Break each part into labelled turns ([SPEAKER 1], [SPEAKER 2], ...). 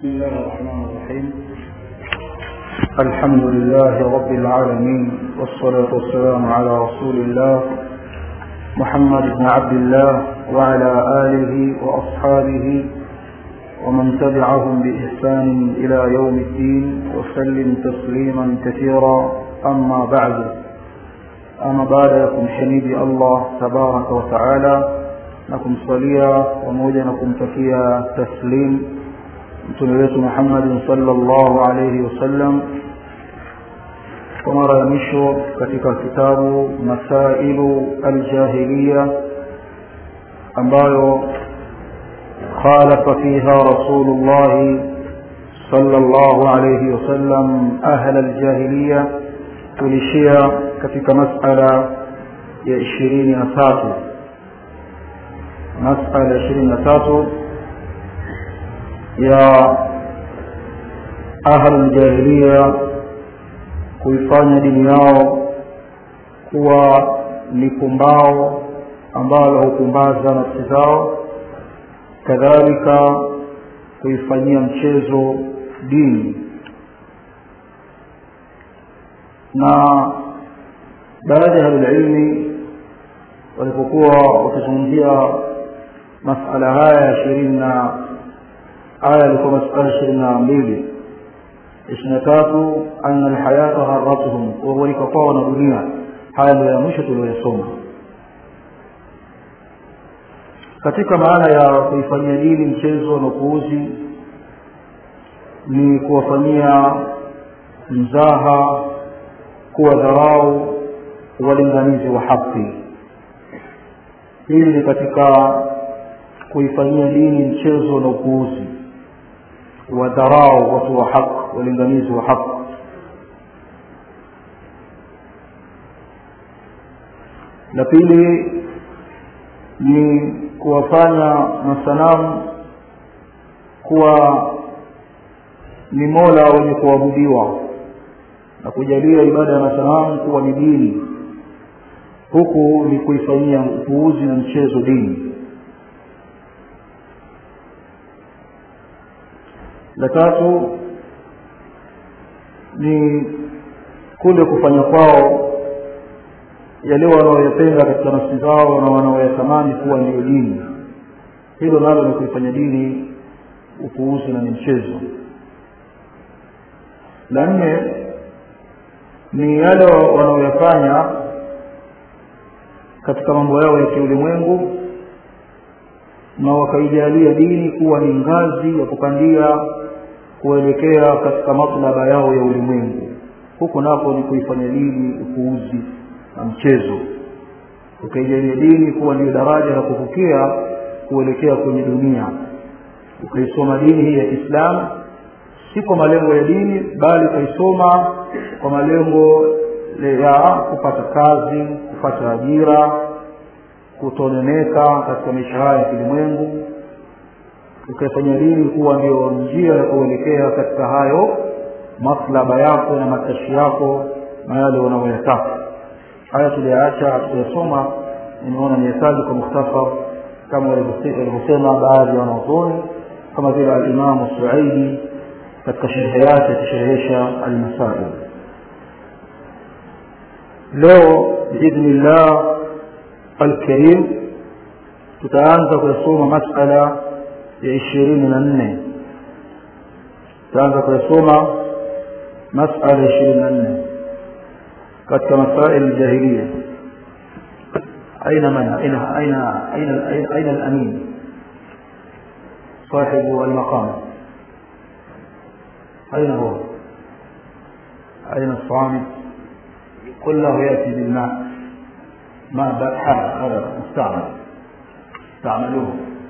[SPEAKER 1] بسم الله الرحمن الرحيم الحمد لله رب العالمين والصلاة والسلام على رسول الله محمد بن عبد الله وعلى آله وأصحابه ومن تبعهم بإحسان إلى يوم الدين وسلم تسليما كثيرا أما بعد أما بعد يكون حميد الله تبارك وتعالى نكم صليا وموجا نكم تكيا تسليم mtume wetu Muhammad sallallahu alayhi wasallam kwa mara ya mwisho katika kitabu Masailu Aljahiliya ambayo khalafa fiha Rasulullah sallallahu alayhi wasallam ahla aljahiliya tulishia katika masala ya ishirini na tatu masala ya ishirini na tatu ya ahlu jahiliya kuifanya dini yao kuwa ni pumbao ambalo hupumbaza nafsi zao kadhalika kuifanyia mchezo dini na baadhi ya ahlulilmi walipokuwa wakizungumzia masala haya ya ishirini na aya ilikuwa masala ishirini na mbili ishirini na tatu anna alhayata gharatuhum kughurika kwao na dunia haya ndio ya mwisho tuliyosoma katika maana ya kuifanyia dini mchezo na upuuzi ni kuwafanyia mzaha kuwa dharau walinganizi wa haki hili ni katika kuifanyia dini mchezo na upuuzi wadharau watu wa haq walinganizi wa haq la pili ni kuwafanya masanamu kuwa ni mola wenye kuabudiwa na kujalia ibada ya masanamu kuwa ni dini huku ni kuifanyia upuuzi na mchezo dini la tatu ni kule kufanya kwao yale wanaoyapenda katika nafsi zao na wanaoyatamani kuwa ndiyo dini hilo nalo ni kuifanya dini upuuzi na ni mchezo la nne ni yale wanaoyafanya katika mambo yao ya kiulimwengu na wakaijalia dini kuwa ni ngazi ya kupandia kuelekea katika matlaba yao ya ulimwengu huko napo ni kuifanya dini upuuzi na mchezo ukaijalia dini kuwa ndio daraja la kuvukia kuelekea kwenye dunia ukaisoma dini hii ya kiislamu si kwa malengo ya dini bali ukaisoma kwa malengo ya kupata kazi kupata ajira kutoneneka katika maisha haya ya kilimwengu ukaifanya dini kuwa ndio njia ya kuelekea katika hayo maslaba yako na matashi yako na yale unayoyataka haya tuliyaacha tuyasoma nimeona nihitaji kwa mukhtasar kama walivyosema baadhi ya wanazuoni kama vile alimamu suaidi katika sherehe yake akisherehesha almasail leo biidhnillah alkarim tutaanza kuyasoma masala ya ishirini na nne tutaanza kuyasoma masala ya ishirini na nne katika masail jahiliya aina man aina aina aina aina alamin صاحب المقام أين هو أين الصامت كله يأتي بالماء ماء حال هذا مستعمل استعملوه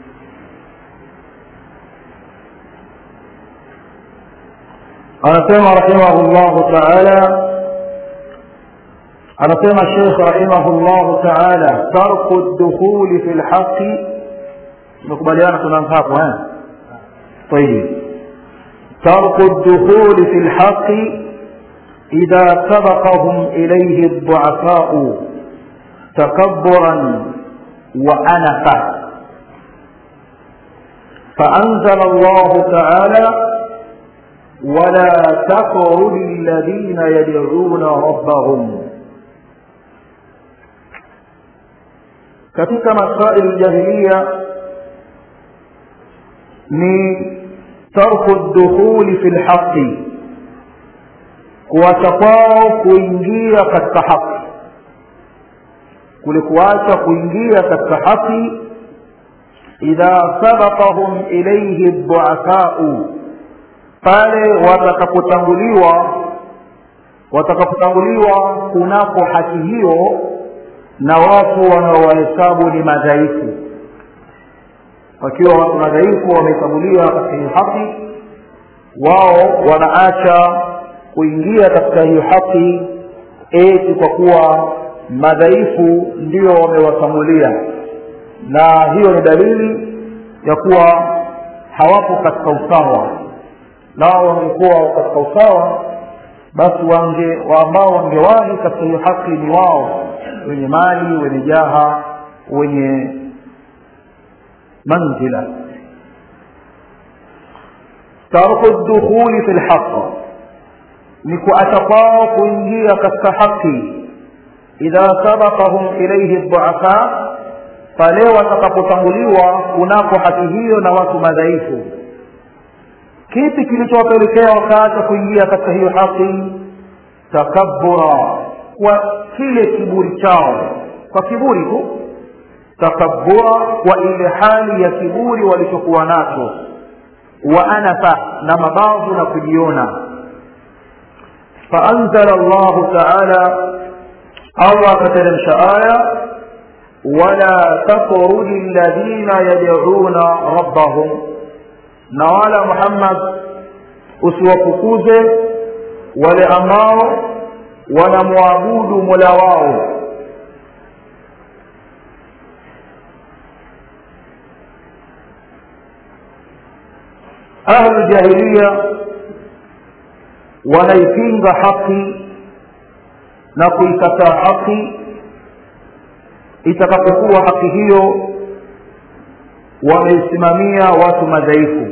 [SPEAKER 1] anasema rahimahullahu taala anasema Sheikh rahimahullahu taala tarku dukhuli fi lhaqi tumekubaliana tunaanza hapo eh طيب ترك الدخول في الحق إذا سبقهم إليه الضعفاء تكبرا وأنفا فأنزل الله تعالى ولا تطرد الذين يدعون ربهم katika masaili ljahiliya ni tarku dukhuli fi lhaqi kuacha kwao kuingia katika haki kule kuacha kuingia katika haki idha sabaqahum ilaihi duafau pale watakapotanguliwa watakapotanguliwa kunako haki hiyo na watu wanaowahesabu ni madhaifu wakiwa watu madhaifu wamehesabuliwa katika hiyo haki wao wanaacha kuingia katika hiyo haki eti kwa kuwa madhaifu ndio wamewasamulia na hiyo ni dalili ya kuwa hawapo katika usawa nao wangekuwa katika usawa basi wange ambao wangewahi katika hiyo haki ni wao wenye mali wenye jaha wenye manzila tarku dukhuli fi lhaq ni kuacha kwao kuingia katika haki idha sabaqahum ilaihi duafa pale watakapotanguliwa kunako haki hiyo na watu madhaifu kipi kilichowapelekea wakaacha kuingia katika hiyo haki takabura kwa kile kiburi chao kwa kiburi tu takabura kwa ile hali ya kiburi walichokuwa nacho wa anafa na mabavu na kujiona faanzala llahu taala allah akateremsha aya wala tatrudi ladhina yad'una rabbahum na wala muhammad usiwafukuze wale ambao wanamwabudu mola wao ahlu jahiliya wanaipinga haki na kuikataa haki itakapokuwa haki hiyo wameisimamia watu madhaifu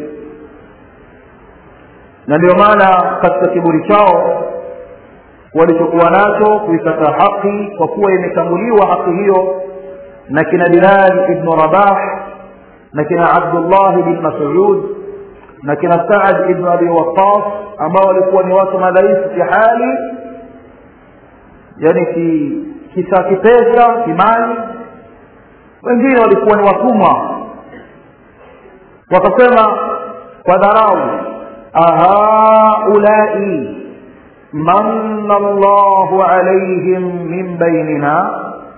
[SPEAKER 1] na ndio maana katika kiburi chao walichokuwa nacho kuikataa haki kwa kuwa imetanguliwa haki hiyo na kina bilal ibnu rabah na kina abdullah bin masud na kina saad ibnu abi waqas ambao walikuwa ni watu madhaifu kihali yani ki kisa kipesa kimali wengine walikuwa ni watumwa wakasema kwa dharau ahaulai manna llahu alaihim min bainina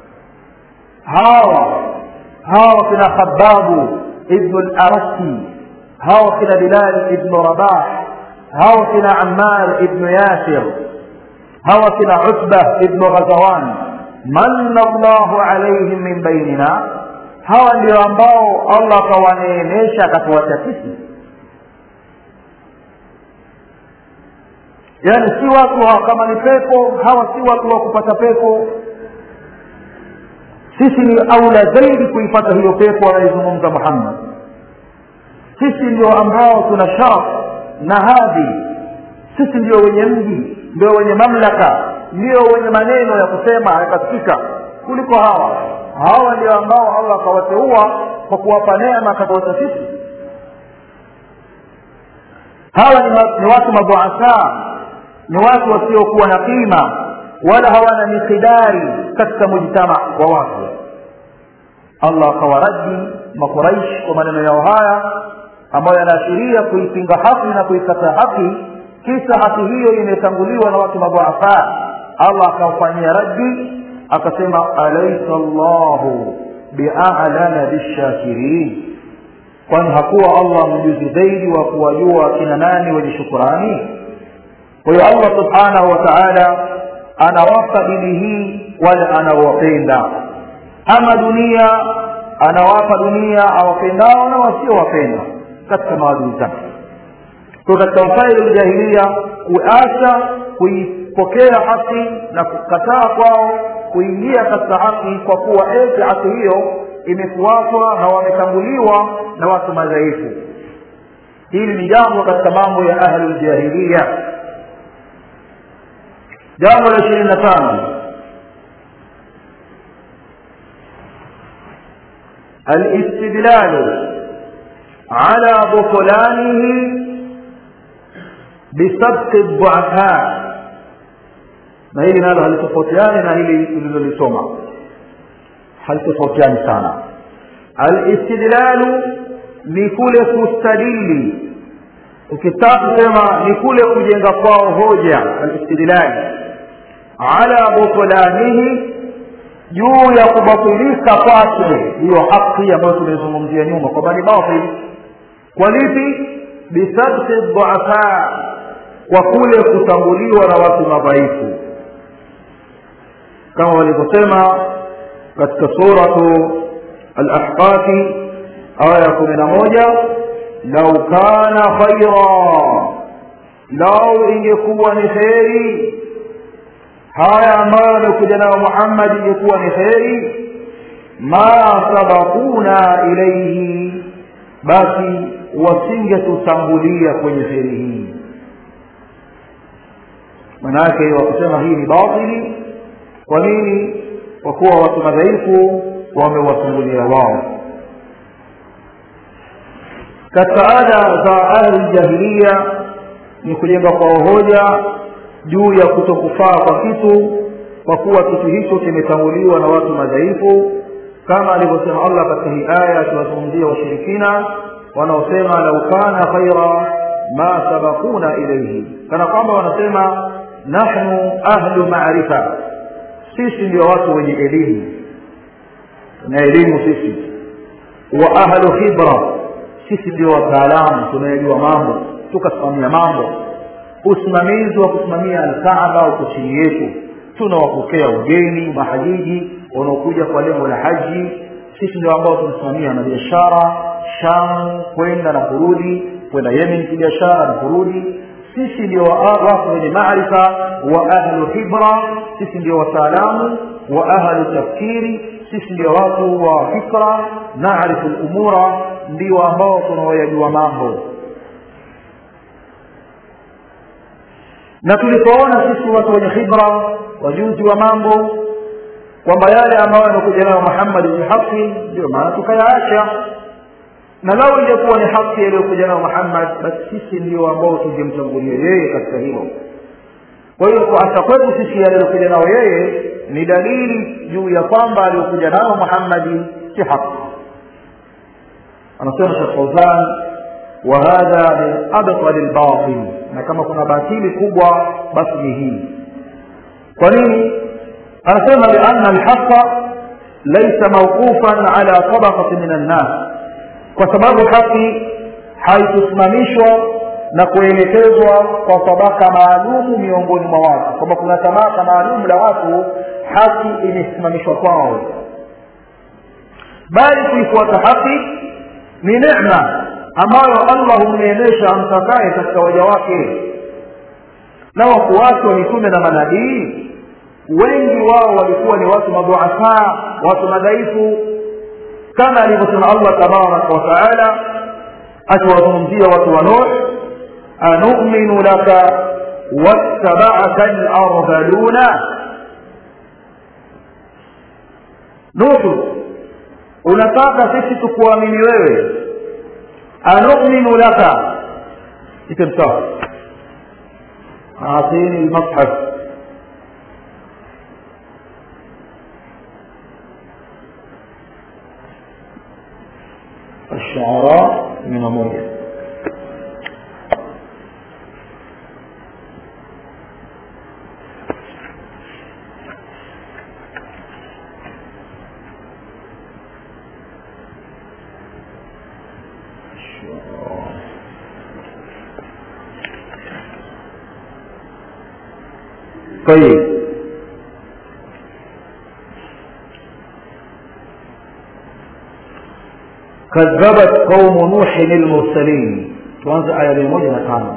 [SPEAKER 1] hawa hawa kina khababu ibnu larasi hawa kina bilal ibnu rabah hawa kina ammar ibnu yasir hawa kina utba ibnu ghazawan manna llahu alaihim min bainina hawa ndio ambao allah akawaneemesha akatuacha sisi yaani si watu hawa kama ni pepo hawa si watu wa kupata pepo sisi ni aula zaidi kuipata hiyo pepo anayezungumza muhammad sisi ndio ambao tuna sharaf na hadhi sisi ndio wenye mji ndio wenye mamlaka ndio wenye maneno ya kusema yakasikika kuliko hawa hawa ndio ambao allah akawateua kwa kuwapa neema akatuacha sisi hawa ni, ma, ni watu madhuasa ni watu wasiokuwa na qima wala hawana mikidari katika mujtama wa watu allah akawaradi makuraish kwa maneno yao haya ambayo yanaashiria kuipinga haki na kuikataa haki kisa haki hiyo imetanguliwa na watu madhuafa allah akamfanyia raddi akasema alaisa llahu bialana bishakirin kwani hakuwa allah mjuzi zaidi wa kuwajua kina nani wenye shukurani kwa hiyo allah subhanahu wa taala anawapa dini hii wale anaowapenda ama dunia anawapa dunia awapendao na wasiowapenda katika maadui zake kwa katika masaili ljahilia kuacha kuipokea haki na kukataa kwao kuingia katika haki kwa kuwa eti haki hiyo imefuatwa na wametanguliwa na watu madhaifu hili ni jambo katika mambo ya ahli ljahiliya jambo la ishirini na tano الاستدلال على بطلانه بسبق الضعفاء na hili nalo halitofautiani na hili tulilolisoma halitofautiani sana alistidlalu ni kule kustadili ukitaka kusema ni kule kujenga kwao hoja alistidlali ala butlanihi juu ya kubatilika kwake hiyo haki ambayo tumezungumzia nyuma kwamba ni batil kwa lipi bisabti dhuafa kwa kule kutanguliwa na watu madhaifu kama walivyosema katika suratu al-ahqafi aya kumi na moja lau kana khaira lau ingekuwa ni kheri haya ambayo amekuja nayo muhammad ingekuwa ni kheri ma sabakuna ilaihi basi wasingetutangulia kwenye kheri hii manake wakusema hii ni batili kwa nini kwa kuwa watu madhaifu wamewatangulia wao katika ada za ahli jahiliya ni kujenga kwa hoja juu ya kutokufaa kwa kitu kwa kuwa kitu hicho kimetanguliwa na watu madhaifu kama alivyosema allah katika hii aya akiwazungumzia washirikina wanaosema lau kana khaira ma sabakuna ilaihi kana kwamba wanasema nahnu ahlu maarifa sisi ndio watu wenye elimu tuna elimu sisi wa ahlu khibra sisi ndio wataalamu tunayejua mambo tukasimamia mambo usimamizi wa kusimamia alkaaba uko chini yetu tunawapokea ugeni mahajiji wanaokuja kwa lengo la haji sisi ndio ambao tunasimamia na biashara shamu kwenda na kurudi kwenda yemen kibiashara na kurudi sisi ndio watu wenye maarifa wa ahlu hibra sisi ndio wataalamu wa ahlu tafkiri sisi ndio watu wa fikra naarifu lumura ndio ambao tunaoyajua mambo na tulipoona sisi watu wenye khibra wajuzi wa mambo kwamba yale ambayo yanakuja nayo muhammadi ni haki ndio maana tukayaacha na lau ingekuwa ni haki yaliyokuja nayo muhammad basi sisi ndio ambao tungemtangulia yeye katika hilo kwa hiyo kuacha kwetu sisi yaliyokuja nayo yeye ni dalili juu ya kwamba aliyokuja nayo muhammadi si haki anasema shekh fauzan وهذا من أبطل الباطل na kama kuna batili kubwa basi ni hii kwa nini anasema lianna alhaqa laysa mawqufan ala tabaqati min annas kwa sababu haki haikusimamishwa na kuelekezwa kwa tabaka maalumu miongoni mwa watu kwamba kuna tabaka maalum la watu haki imesimamishwa kwao bali kuifuata haki ni neema ambayo allah humneemesha amtakaye katika waja wake na wafuasi wa mitume na manabii wengi wao walikuwa ni watu madhuafaa watu madhaifu kama alivyosema allah tabaraka wataala akiwazungumzia watu wa nuh anuminu laka wattabaaka lardhaluna nuhu unataka sisi tukuamini wewe anuminu laka itemsawa أعطيني المصحف الشعراء من موجة طيب كذبت قوم نوح المرسلين tuanze aya mia moja na tano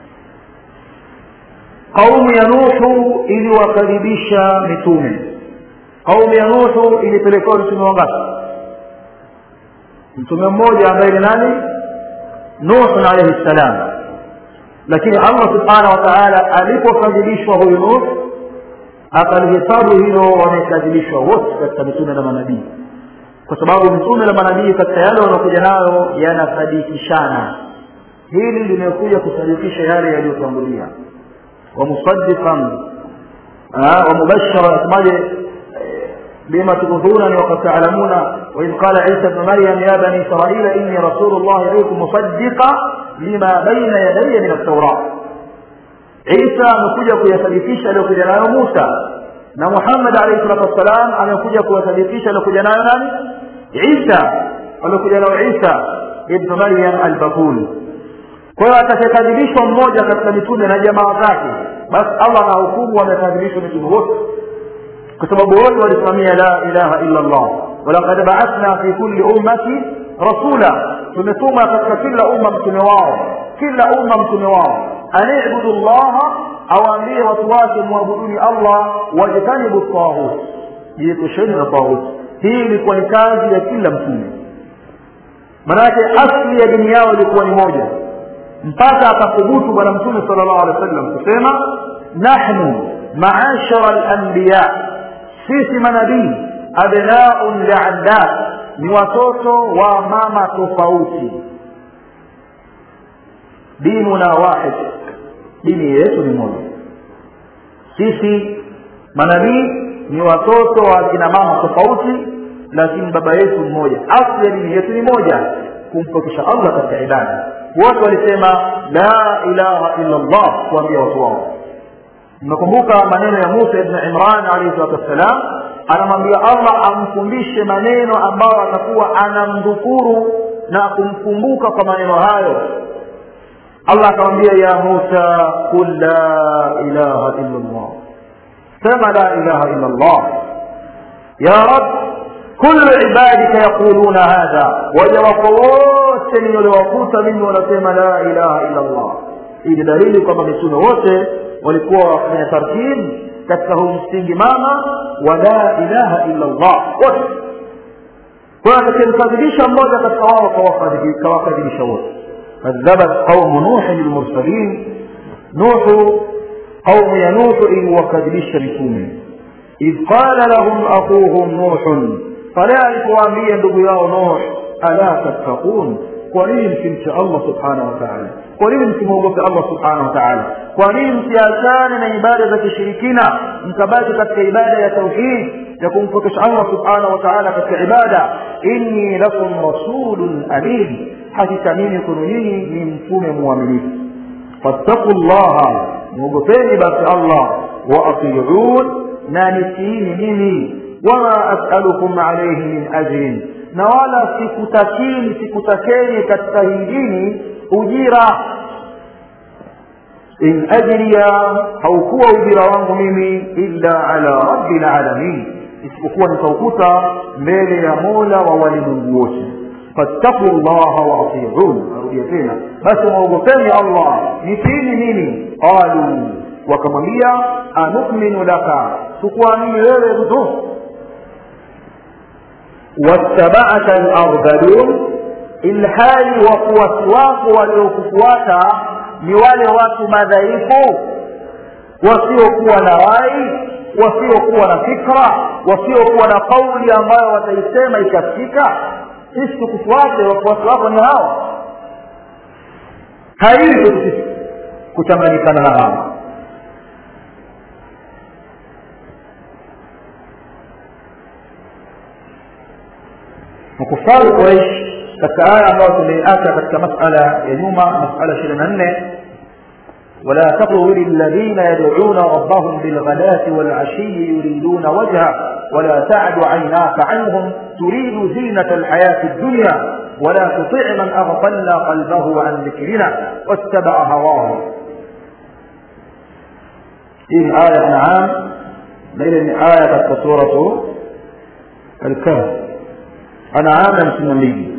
[SPEAKER 1] qaumu ya nuhu iliwakaribisha mitume qaumu ya nuhu ilipelekewa mtume wangapi mtume mmoja ambaye ni nani nuhun alaihi ssalam lakini allah subhanahu wa taala alipokadhibishwa huyu nuh akalihesabu hilo wamekadhibishwa wote katika mitume na manabii kwa sababu mtume na manabii katika yale wanaokuja nayo yanasadikishana hili limekuja kusadikisha yale yaliyotangulia wamusadiqan wamubashara asemaje بما تبذونني وقد تعلمون وإذ قال عيسى ابن مريم يا بني إسرائيل إني رسول الله إليكم مصدقا لما بين يدي من التوراة عيسى amekuja kuyasadikisha aliyokuja nayo Musa na Muhammad alayhi salatu wassalam amekuja kuyasadikisha aliyokuja nayo nani Isa aliyokuja nayo Isa ibn Maryam al-Bakul kwa hiyo atakayekadhibishwa mmoja katika mitume na jamaa zake basi Allah anahukumu wamekadhibishwa mitume wote kwa sababu wote walisimamia la ilaha illa Allah walaqad ba'athna fi kulli ummati rasula tumetuma katika kila umma mtume wao kila umma mtume wao anibudu llaha awaambie watu wake muabuduni Allah wajtanibu taghut jiepusheni na taghut hii ilikuwa ni kazi ya kila mtume manake asli ya dini yao ilikuwa ni moja mpaka akathubutu bwana mtume sallallahu alaihi wasallam kusema nahnu maashara al-anbiya sisi manabii abnaun liaddat ni watoto wa mama tofauti dinuna wahid dini yetu ni moja sisi manabii ni watoto wa kina mama tofauti lakini baba yetu mmoja asli ya dini yetu ni moja kumpokesha allah katika ibada wote walisema la ilaha illa allah kuambia watu wao mnakumbuka maneno ya musa ibn imran alayhi salatu wassalam anamwambia allah amfundishe maneno ambayo atakuwa anamdhukuru na kumkumbuka kwa maneno hayo allah akamwambia ya musa qul la ilaha illa allah sema la ilaha illa allah ya rab kullu ibadika yaquluna hadha waja wako wote niliwakuta mimi wanasema la ilaha illa allah hii ni dalili kwamba mitume wote walikuwa wafanya tartibu katika huu msingi mama wa la ilaha illa allah wote kwa atakayemkadhibisha mmoja katika wao kawakadhibisha wote kadhabat qaumu nuhin lmursalin nuhu qaumu ya nuhu iliwakadhibisha mitume idh qala lahum akhuhum nuhun pale alipowaambia ndugu yao nuh ala tattaqun kwa nini msimcha allah subhanahu wa taala kwa nini msimwogope allah subhanahu wa taala kwa nini msiachane na ibada za kishirikina mkabaki katika ibada ya tauhid ya kumpokesha allah subhanahu wa taala katika ibada inni lakum rasulun amin hakika mimi kwenu nyinyi ni mtume mwaminifu fattaku llaha mwogopeni basi allah waatiun na nitiini mimi wama asalukum alaihi min ajrin na wala sikutakini sikutakeni katika hii dini ujira in ajriya haukuwa ujira wangu mimi illa ala rabbil alamin isipokuwa nitaukuta mbele ya mola wa walimwengu wote fattaku llaha waatiun narudia tena basi mwaogopeni allah nitiini mimi qalu wakamwambia anuminu laka tukuamini wewe mtu wattaba'aka al-ardhalun ilhali wafuasi wako waliokufuata ni wale watu madhaifu wasiokuwa na rai wasiokuwa na fikra wasiokuwa na kauli ambayo wataisema ikasikika sisi tukufuate wafuasi wako ni hawa haiwi sisi kuchanganyikana na hawa makufari quraish katika aya ambayo tumeiacha katika masala ya nyuma masala ishirini na nne ولا تطغوا للذين يدعون ربهم بالغداة والعشي يريدون وجهه ولا تعد عيناك عنهم تريد زينة الحياة الدنيا ولا تطع من أغفلنا قلبه عن ذكرنا واتبع هواه إيه آية نعام ليلة آية سورة الكهف أنعام مسلمين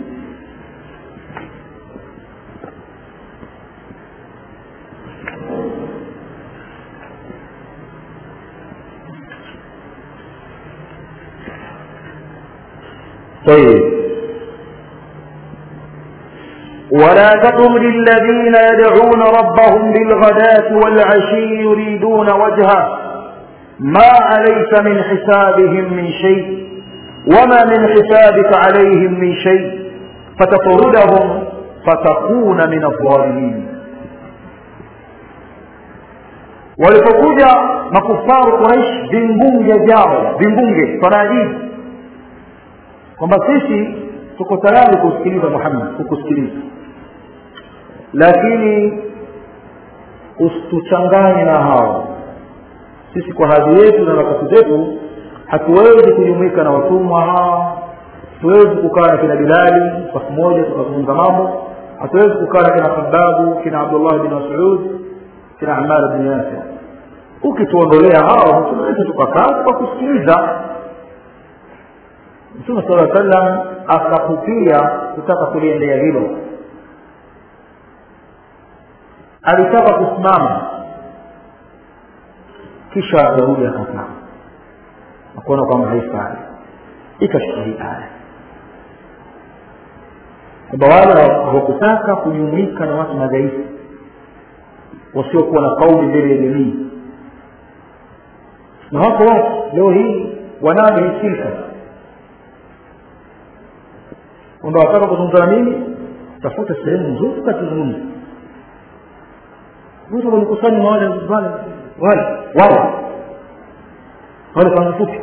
[SPEAKER 1] طيب ولا تطرد الذين يدعون ربهم بالغداة والعشي يريدون وجهه ما عليك من حسابهم من شيء وما من حسابك عليهم من شيء فتطردهم فتكون من الظالمين walipokuja makufaru quraish vimbunge vyao vimbunge sanajidi kwamba sisi tuko tayari kusikiliza muhammad kukusikiliza lakini usituchanganye na hao sisi kwa hadhi yetu na nafasi zetu hatuwezi kujumuika na watumwa hawa hatuwezi kukaa na kina bilali safu moja tukazungumza mambo hatuwezi kukaa na kina khababu kina abdullah bin masud kina amar bin yasir ukituondolea hao tunaweza tukakaa tukakusikiliza mtume sala sallam akakupia kutaka kuliendea hilo alitaka kusimama kisha akarudi akakaa akuona kwamba haifai ikashuka hii aya kwamba wale hawakutaka kujumuika na watu madhaifu wasiokuwa na kauli mbele ya jamii na wako watu leo hii wanayo hii silka kwamba wataka kuzungumza na mimi tafuta sehemu nzuri katuzungumza wote wamekusanya wale wale wale wale wale kwanza fupi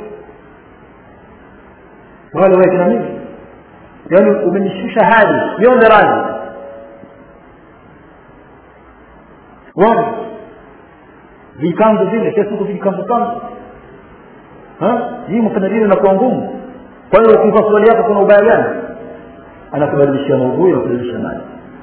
[SPEAKER 1] wale wewe kina mimi yaani umenishusha hadi nionde radhi wale vikanzu vile kila siku vijikanzu kanzu hii mfanadini inakuwa ngumu kwa hiyo ukivaa swali yako kuna ubaya gani anakubadilishia maudhui na kubadilisha maji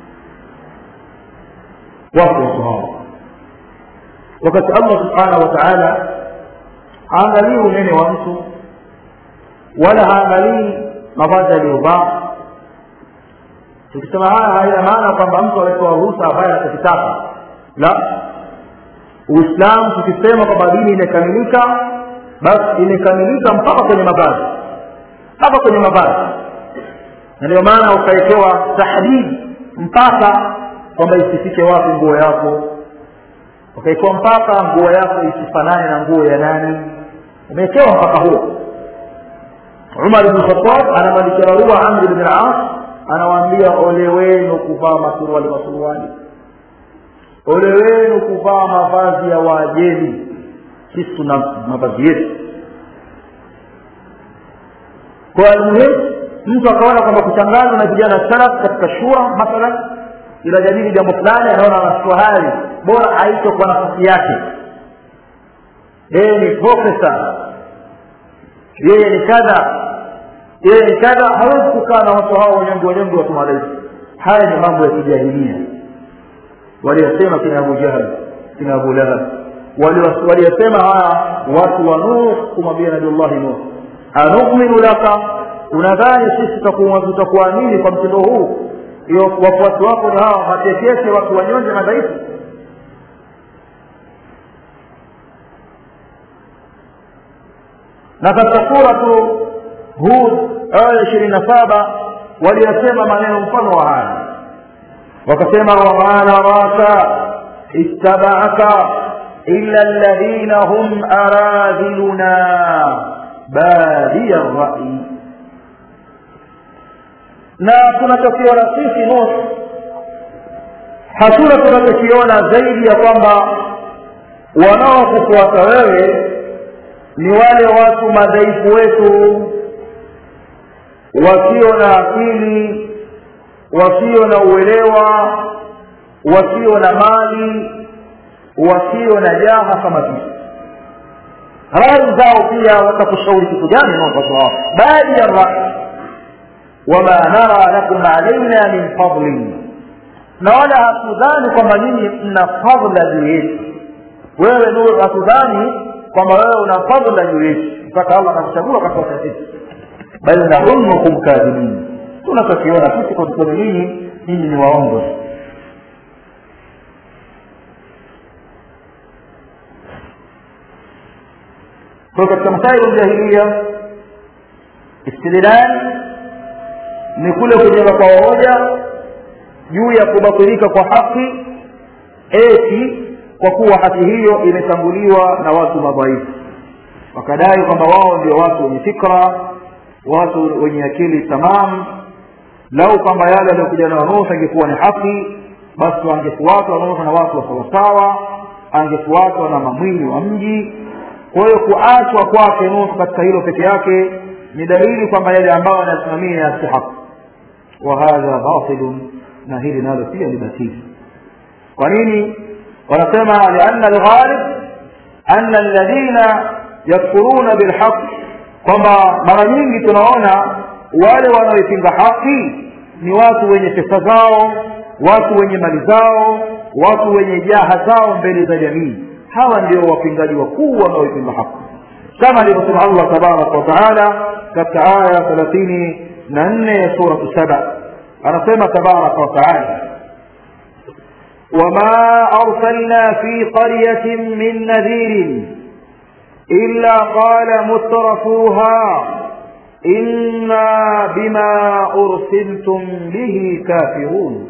[SPEAKER 1] wako watu hao wakati allah subhanahu wa taala haangalii unene wa mtu wala haangalii mavazi aliyovaa tukisema haya haina maana kwamba mtu amepewa ruhusa ambaye anachokitaka la uislamu tukisema kwamba dini imekamilika basi imekamilika mpaka kwenye mavazi mpaka kwenye mavazi na ndio maana ukawekewa tahdidi mpaka kwamba isifike wapi nguo yako ukawekewa mpaka nguo yako isifanane na nguo ya nani umewekewa mpaka huo umar bn khatab anamwandikia barua amri bn as anawaambia ole wenu kuvaa masuruali masuruali ole wenu kuvaa mavazi ya waajemi sisi tuna mavazi yetu kwa almuhimu mtu akaona kwamba kuchangazwa na vijana salaf katika shura mathalan ila jadili jambo fulani anaona anachukua hali bora aitwe kwa nafasi yake yeye ni profesa yeye ni kadha yeye ni kadha hawezi kukaa na watu hao wanyonge wanyonge watu madhaifu haya ni mambo ya kijahilia waliyosema kina abu jahal kina abu lahab waliyosema haya watu wa nuh kumwambia nabiullahi nuh anuminu laka unadhani sisi tutakuamini kwa mtindo huu hiyo wafuasi wako ni hawa matekete watu wanyonge madhaifu na katika suratu hud aya ishirini na saba waliyasema maneno mfano wa haya wakasema wama naraka ittabaaka illa alladhina hum aradhiluna badiya rai na tunachokiona sisi nuh hatuna tunachokiona zaidi ya kwamba wanaokufuata wewe ni wale watu madhaifu wetu wasio na akili wasio na uelewa wasio na mali wasio na jaha kama sisi rai zao pia watakushauri kitu gani naopatu wao baadhi ya rai wama nara lakum alaina min fadlin na wala hatudhani kwamba nyinyi mna fadla juu yetu wewe nuru hatudhani kwamba wewe una fadla juu yetu mpaka allah akakuchagua katika sisi bal nadhunnukum kadhibin tunachokiona sisi kwa mkono nyinyi nyinyi ni waongo kwa katika masailu jahilia istidlal ni kule kujenga kwa hoja juu ya kubatilika kwa haki eti kwa kuwa haki hiyo imetanguliwa na watu madhaifu wakadai kwamba wao ndio watu wenye fikra watu wenye akili tamam lau kwamba yale aliyokuja nayo nuh angekuwa ni haki basi wangefuatwa nuh na watu wa sawasawa angefuatwa na mamwili wa mji kwa hiyo kuachwa kwake nuh katika hilo peke yake ni dalili kwamba yale ambayo anayasimamia yasi haki wa hadha batilun na hili nalo pia ni batili kwa nini wanasema lianna alghalib anna alladhina yakfuruna bilhaq kwamba mara nyingi tunaona wale wanaoipinga haki ni watu wenye pesa zao watu wenye mali zao watu wenye jaha zao mbele za jamii hawa ndio wapingaji wakuu wanaoipinga haki kama alivyosema allah tabaraka wataala katika aya thelathini na nne ya suratu saba anasema tabaraka wataala وما أرسلنا في قرية من نذير إلا قال مترفوها إنا بما أرسلتم به كافرون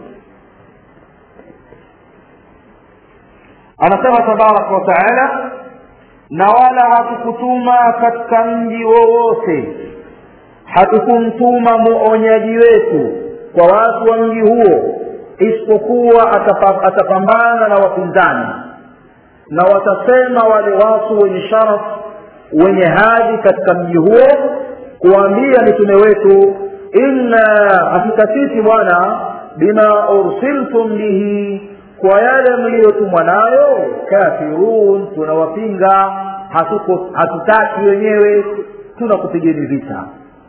[SPEAKER 1] anasema tabaraka wataala na wala hatukutuma katika mji wowote hatukumtuma muonyaji wetu kwa watu wa mji huo isipokuwa atapambana na wapinzani na watasema wale watu wenye sharaf wenye hadhi katika mji huo kuambia mitume wetu inna hakika sisi bwana bima ursiltum bihi kwa yale mliyotumwa nayo kafirun tunawapinga hatuko hatutaki wenyewe tunakupigeni vita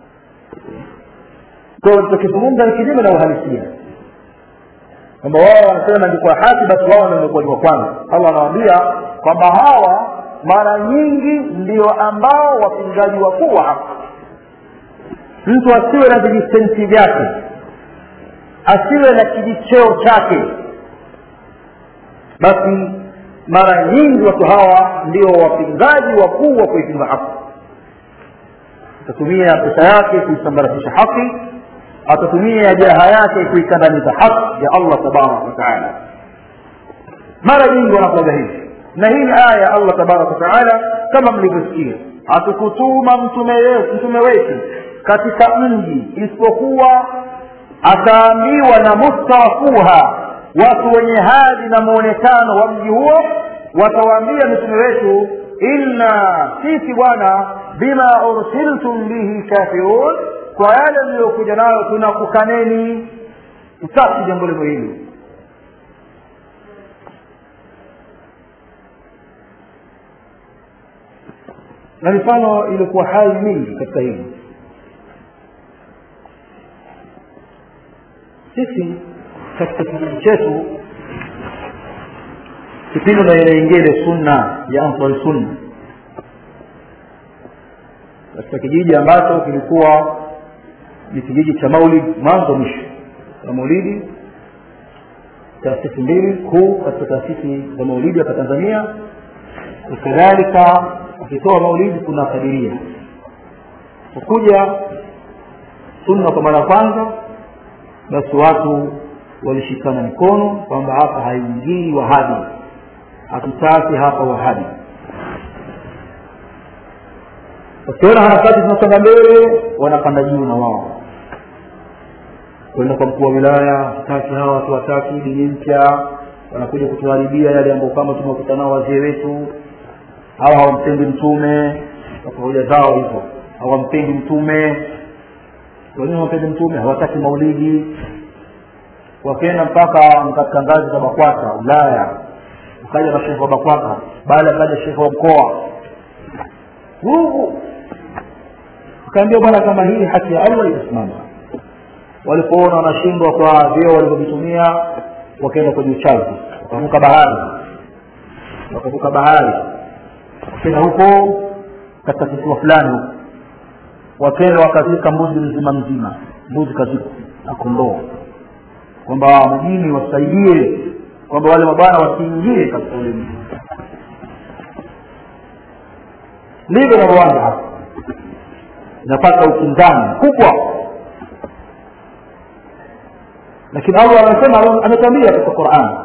[SPEAKER 1] kwa hiyo tukizungumza ni kinyume na uhalisia kwamba wao wanasema ingekuwa haki basi wao ndio wamekuwa ni wa kwanza allah anawaambia kwamba hawa mara nyingi ndio ambao wapingaji wakuu wa haki mtu asiwe na vijisenti vyake asiwe na kijicheo chake basi mara nyingi watu hawa ndio wapingaji wakuu wa kuipinga haki atatumia pesa yake kuisambaratisha haki atatumia jaha yake kuikandamiza haki ya allah tabaraka wataala mara nyingi wanakuaga hivi na hii ni aya ya allah tabaraka wataala kama mlivyosikia hatukutuma mtume mtume wetu katika mji isipokuwa ataambiwa na mustawafuha watu wenye hadhi na muonekano wa mji huo watawaambia mitume wetu inna sisi bwana bima ursiltum bihi kafirun kwa yale mliyokuja nayo tunakukaneni tutaki jambo limo hili na mifano ilikuwa hai mingi katika hili sisi katika kijiji chetu kipindi unaingia ile sunna ya ansari sunna katika kijiji ambacho kilikuwa ni kijiji cha maulid mwanzo mwisho ya maulidi taasisi mbili kuu katika taasisi za maulidi hapa tanzania kadhalika ukitoa maulidi kuna kadiria kukuja sunna kwa mara ya kwanza basi watu walishikana mikono kwamba hapa haingii wahabi hatutaki hapa wahabi wakiona harakati zinasonga mbele wanapanda juu na wao kwenda kwa mkuu wa wilaya hataki hawa watu wataki dini mpya wanakuja kutuharibia yale ambayo kama tumekuta nao wazee wetu hawa hawampendi mtume kwa hoja zao hizo hawampendi mtume wengine hawampendi mtume hawataki maulidi wakaenda mpaka katika ngazi za bakwata ulaya ukaja na shekhe wa bakwata baada akaja shekhe wa mkoa vugu ukaambia bwana kama hii haki ya allah itasimama walipoona wanashindwa kwa vyeo walivyovitumia wakaenda kwenye uchazi wakavuka bahari wakavuka bahari wakaenda huko katika kisiwa fulani huko wakaenda wakazika mbuzi mzima mzima mbuzi kazikwa na kondoo kwamba mjini wasaidie kwamba wale mabwana wasiingie katika ule mji ndivyo inavyoanza hapa inapata ukinzani mkubwa lakini allah anasema ametambia katika quran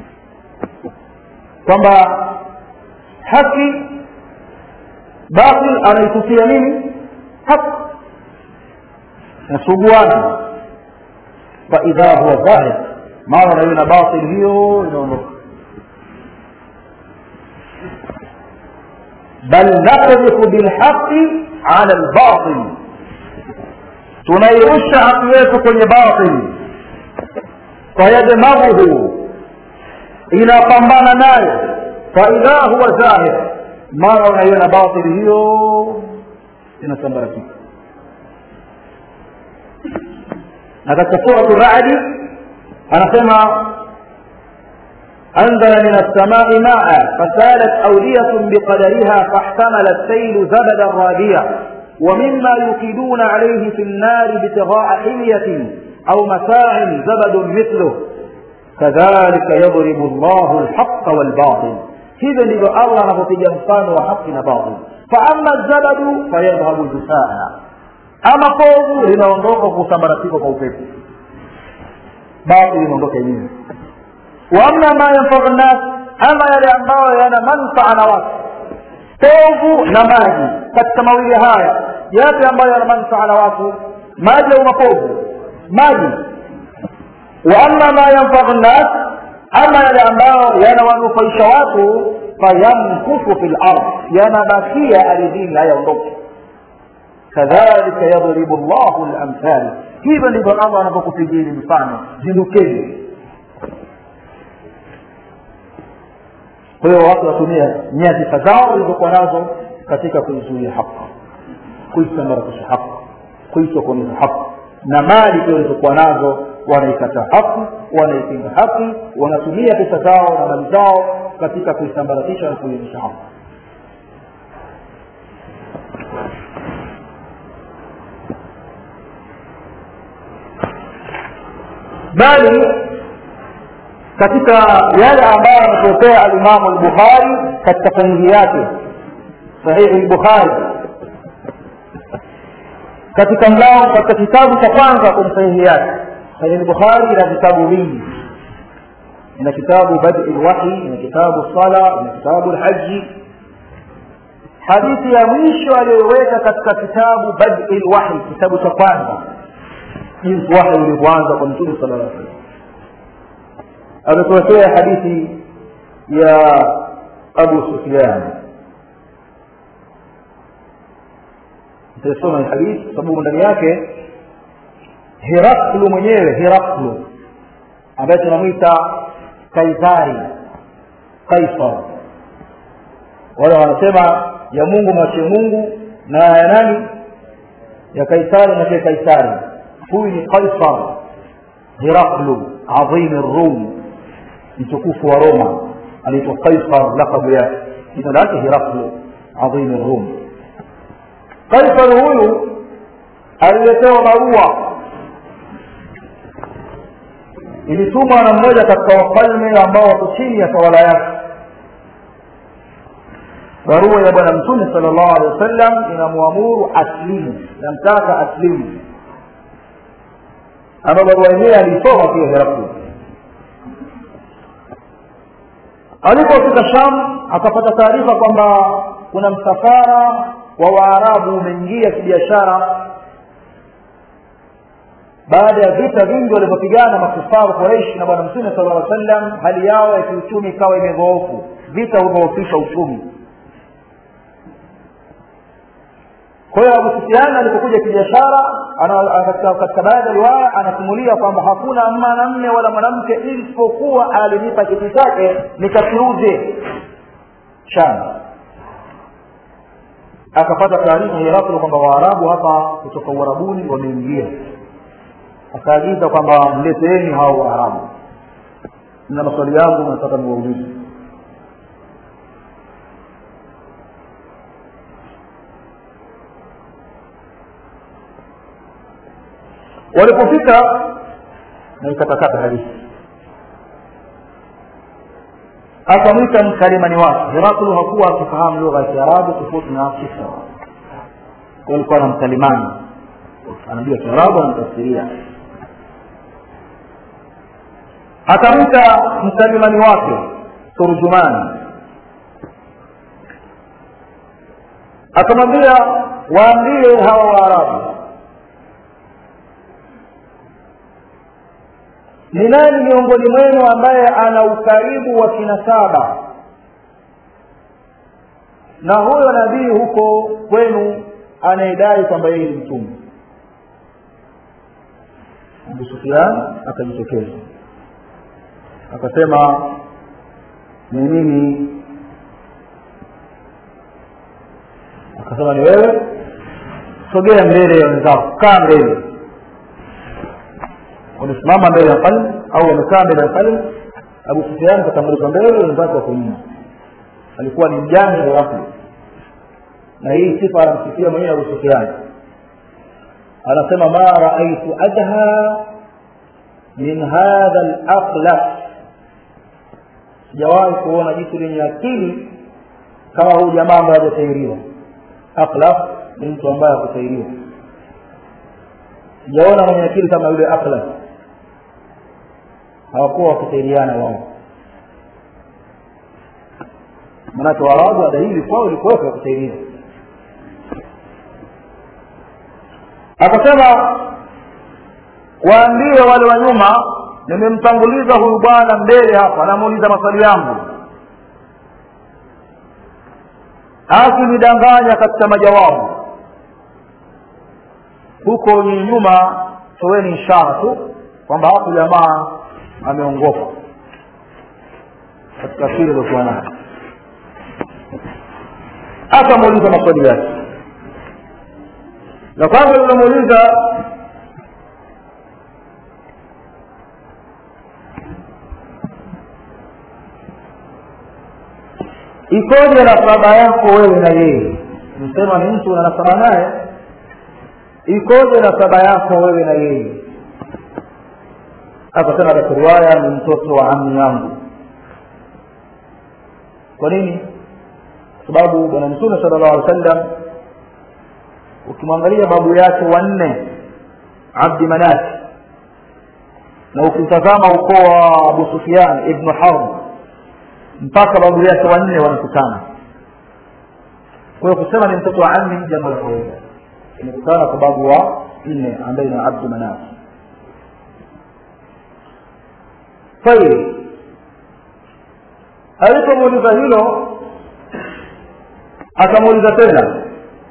[SPEAKER 1] kwamba haki batil anaitufia nini haki nasuguana faidha huwa dhahir mara naiona batil hiyo inaondoka bal nakdhifu bilhaqi ala lbatil tunairusha haki yetu kwenye batil fayadmaghuhu inapambana nayo faidha huwa zahir mara unaiona batili hiyo inasambaratika na katika suratu radi anasema أنزل من السماء ماء فسالت أودية بقدرها فاحتمل السيل زبدا رابيا ومما يكيدون عليه في النار ابتغاء حلية أو متاع زبد مثله كذلك يضرب الله الحق والباطل hivyo ndivyo allah anapopiga mfano wa haki na batil faama zabadu fayadhhabu jusaa ama povu linaondoka kusambaratika kwa upepo batil inaondoka yenyewe waama ma yanfau nnas ama yale ambayo yana manfaa na watu povu na maji katika mawili haya yapi ambayo yana manfaa na watu maji au mapovu maji waama ma yanfau nnas ama yale ambayo yanawanufaisha watu fayamkufu fi lard yanabakia ardhini hayaondoki kadhalika yadribu llahu lamthali hivyo ndivyo allah anavyokupigini mfano zindukeni kwa hiyo watu watumia nyadhifa zao zilizokuwa nazo katika kuizuia haki kuisambaratisha haki kuisokoneza haki na mali pia walizokuwa nazo wanaikataa haki wanaipinga haki wanatumia pesa zao na mali zao katika kuisambaratisha na kuionyesha haki bali katika yale ambayo anatokea alimamu lbukhari katika sahihi yake sahihi lbukhari katika mlango katika kitabu cha kwanza kwenye sahihi yake sahihi lbukhari ina vitabu vingi ina kitabu badi lwahi ina kitabu sala ina kitabu lhaji hadithi ya mwisho aliyoweka katika kitabu badi lwahi kitabu cha kwanza jinsi wahi ulivyoanza kwa mtume sala llah salam ametuletea hadithi ya abu sufyan nitaisoma hii hadithi kwa sababu ndani yake heraklu mwenyewe heraklu ambaye tunamwita kaisari kaisar wale wanasema ya mungu mwachie mungu na ya nani ya kaisari mwachie kaisari huyu ni kaisar heraklu adhimi rum mtukufu wa roma anaitwa kaisar lakabu yake jina lake heraklu adhimi rum kaisar huyu aliletewa barua ilitumwa na mmoja katika wafalme ambao wako chini ya tawala yake barua ya bwana mtume sala llahu alehi wa sallam inamwamuru aslimu namtaka aslimu ama barua yenyewe aliisoma pia heraklu alipofika sham akapata taarifa kwamba kuna msafara wa waarabu umeingia kibiashara baada ya vita vingi walivyopigana makufaru quraish na bwana mtume sala llaw sallam hali yao ya kiuchumi ikawa imedhoofu vita hudhoofisha uchumi kwa hiyo abu sufiani alipokuja kibiashara katika baadhi ya riwaya anasimulia kwamba hakuna mwanamme wala mwanamke isipokuwa alinipa kitu chake nikakiuze shamba akapata taarifa heraklo kwamba waarabu hapa kutoka uarabuni wameingia akaagiza kwamba mleteeni hao waarabu na maswali yangu nataka niwaulize walipofika na ikatakata hadithi akamwita mkalimani wake heraklu hakuwa akifahamu lugha ya kiarabu tofauti na kisra alikuwa na mkalimani anajua kiarabu anamtafsiria akamta mkalimani wake turjumani akamwambia waambie hawa waarabu ni nani miongoni mwenu ambaye ana ukaribu wa kinasaba na huyo nabii huko kwenu anayedai kwamba yeye ni mtume abu sufian akajitokeza akasema ni mimi akasema ni wewe sogea mbele ya wenzako kaa mbele wamesimama mbele ya mfalme au wamekaa mbele ya mfalme abu sufian katambulizwa mbele wenzake wako nyuma alikuwa ni mjanja wa watu na hii sifa anamsifia mwenyewe abu sufian anasema ma raaitu adha min hadha laqlaq sijawahi kuona jitu lenye akili kama huyu jamaa ambaye hajatairiwa aqlaq ni mtu ambaye hakutairiwa sijaona mwenye akili kama yule aqlaq hawakuwa wakitairiana wao manake waarabu ada hili kwao ilikuweka kutairiwa akasema waambie wale wa nyuma nimemtanguliza huyu bwana mbele hapa anamuuliza maswali yangu akinidanganya katika majawabu huko ni nyuma toweni ishara tu kwamba hapo jamaa ameongoka katika kile aliokuwa nayo akamuuliza maswali yake la kwanza lilomuuliza ikoje nasaba yako wewe na yeye msema ni mtu una nasaba naye ikoje nasaba yako wewe na yeye akasema katika riwaya ni mtoto wa ami yangu kwa nini kwa sababu bwana mtume sala llahu alih wa sallam ukimwangalia babu yake wanne abdi manati na ukitazama ukoo wa abu sufian ibnu harb mpaka babu yake wanne wanakutana kwa hiyo kusema ni mtoto wa ami jambo la kawaida imekutana kwa babu wa nne ambaye ni abdu manati tayib alipomuuliza hilo akamuuliza tena